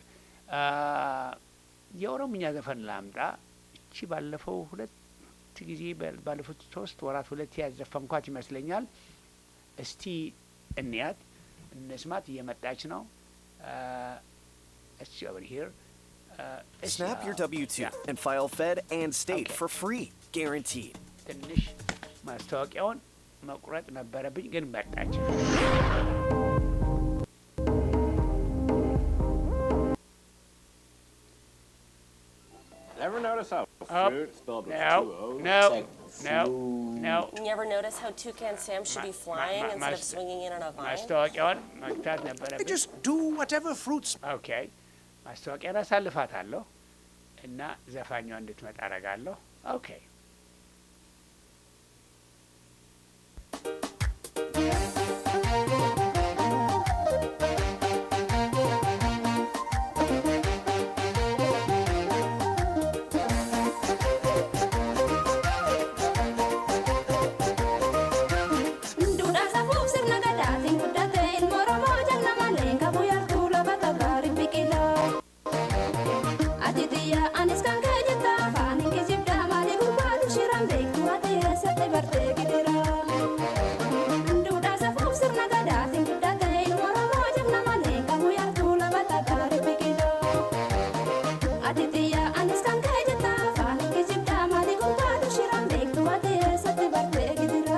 የኦሮምኛ ዘፈን ላምጣ። እቺ ባለፈው ሁለት ጊዜ ባለፉት ሶስት ወራት ሁለት ያዘፈንኳት ይመስለኛል። እስቲ እንያት እንስማት። እየመጣች ነው። እስቲ ኦቨር ሂር Snap your W 2 and file Fed and state Okay. for free, guaranteed. ትንሽ ማስታወቂያውን መቁረጥ ነበረብኝ፣ ግን መጣች። Ever notice how Up. fruit spelled with No, two O's? no, Like no, fruit. no. You ever notice how Toucan Sam should Ma- be ma- flying ma- instead of mas- swinging in on a vine? ማስታወቂያውን መግታት ነበረብኝ። Just do whatever fruits. ኦኬ ማስታወቂያን አሳልፋታለሁ እና ዘፋኛዋ እንድትመጣ አረጋለሁ። ኦኬ Duudhaa safuuf sirna gadaatiin guddate ilmoo Oromoo jalna malee qabu yaaltuu lafa tagaari biqilaa. Ati xiyyaa anis kan kee jetta afaan hin kijibdaa maalii gurbaatu shiraan beektu ati eessatti bartee gidira. Duudhaa safuuf sirna gadaatiin guddate ilmoo Oromoo jalna malee qabu yaaltuu lafa tagaari biqilaa. Ati xiyyaa anis kan kee jetta afaan hin kijibdaa maalii gurbaatu shiraan beektu ati eessatti bartee gidira.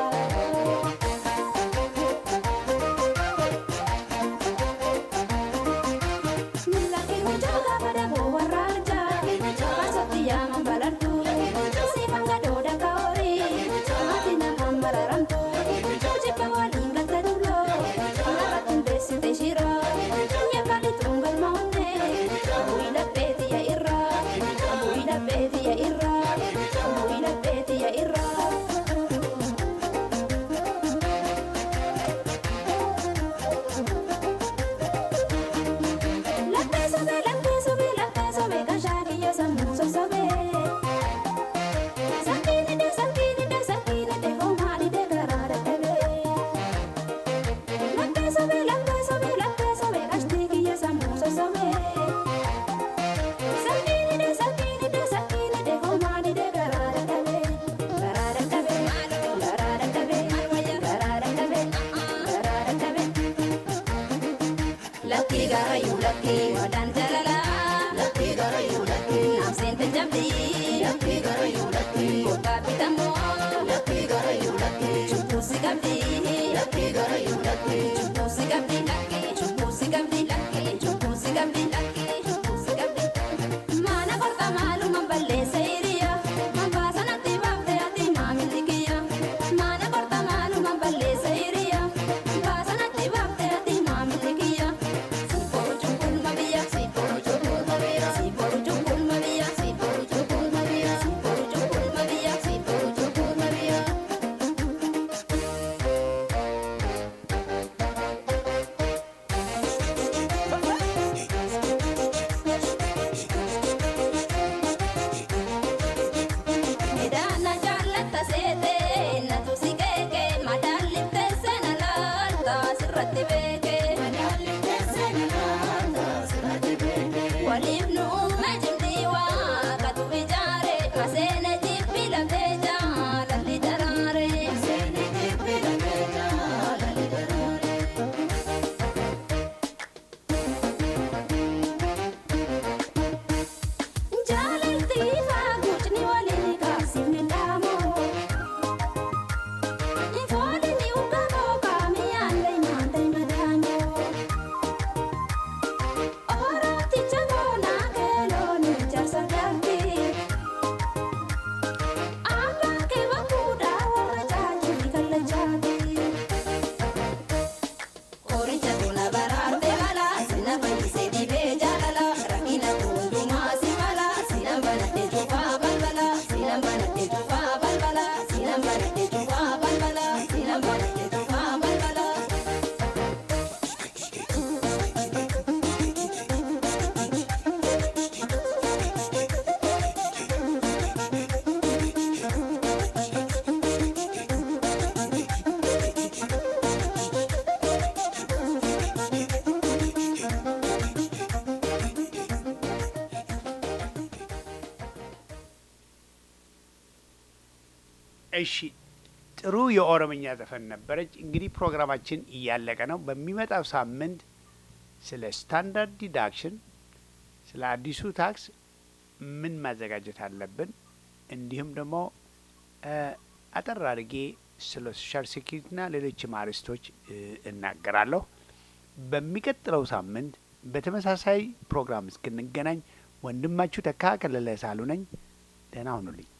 Milaki mucaa pada buwarra arjaa Masatti yaaman balartu Siifan gadooda kaori Ati namaan mararamtu Jibba waliin galta dulloo Narratti hundeessite shira Yakali tungal maunne Bu'i labbeetiya irraa Bu'i labbeetiya irraa Bu'i labbeetiya irraa Latte sobe, latte sobe, latte sobe, kashaki yo samu so sobe. Sakini de, sakini de, sakini de, homari de garara tebe. Latte sobe, latte sobe, latte sobe, kashtiki yo samu so sobe. Sakini de, sakini de, sakini de, homari de garara tebe. Garara tebe, garara tebe, garara tebe, garara tebe. Lucky garayu lucky wadan jalala Lucky garayu lucky nam sente jamdi Lucky garayu lucky kota pitamo Lucky garayu lucky chupu sikamdi Waliif nu uume cimdii waaqatu ijaare maseene jibbi lafee jaalalli daraare. Jaalalti faaguutni waliin kaasifne dhaamoo. Ifoolini ugamoo kaamiyaan leeynaan deemadaanoo. Orooticha boonaa keeloon ijaarsa galti. Abbaan kee bakkuudhaa warra caajjii kallachaati. Horicha tuna baraarte mala sina fayyisee dhibee jaalala rakkina hundumaa si mala sina banadhee cufaa balbala sina banadhee cufaa balbala sina banadhee cufaa balbala sina banadhee cufaa balbala. እሺ ጥሩ የኦሮምኛ ዘፈን ነበረች። እንግዲህ ፕሮግራማችን እያለቀ ነው። በሚመጣው ሳምንት ስለ ስታንዳርድ ዲዳክሽን፣ ስለ አዲሱ ታክስ ምን ማዘጋጀት አለብን፣ እንዲሁም ደግሞ እ አጠር አድርጌ ስለ ሶሻል ሴኪሪቲና ሌሎችም አርዕስቶች እ እናገራለሁ። በሚቀጥለው ሳምንት በተመሳሳይ ፕሮግራም እስክንገናኝ ወንድማችሁ ተካ ከለለ ሳሉ ነኝ። ደህና ሁኑልኝ።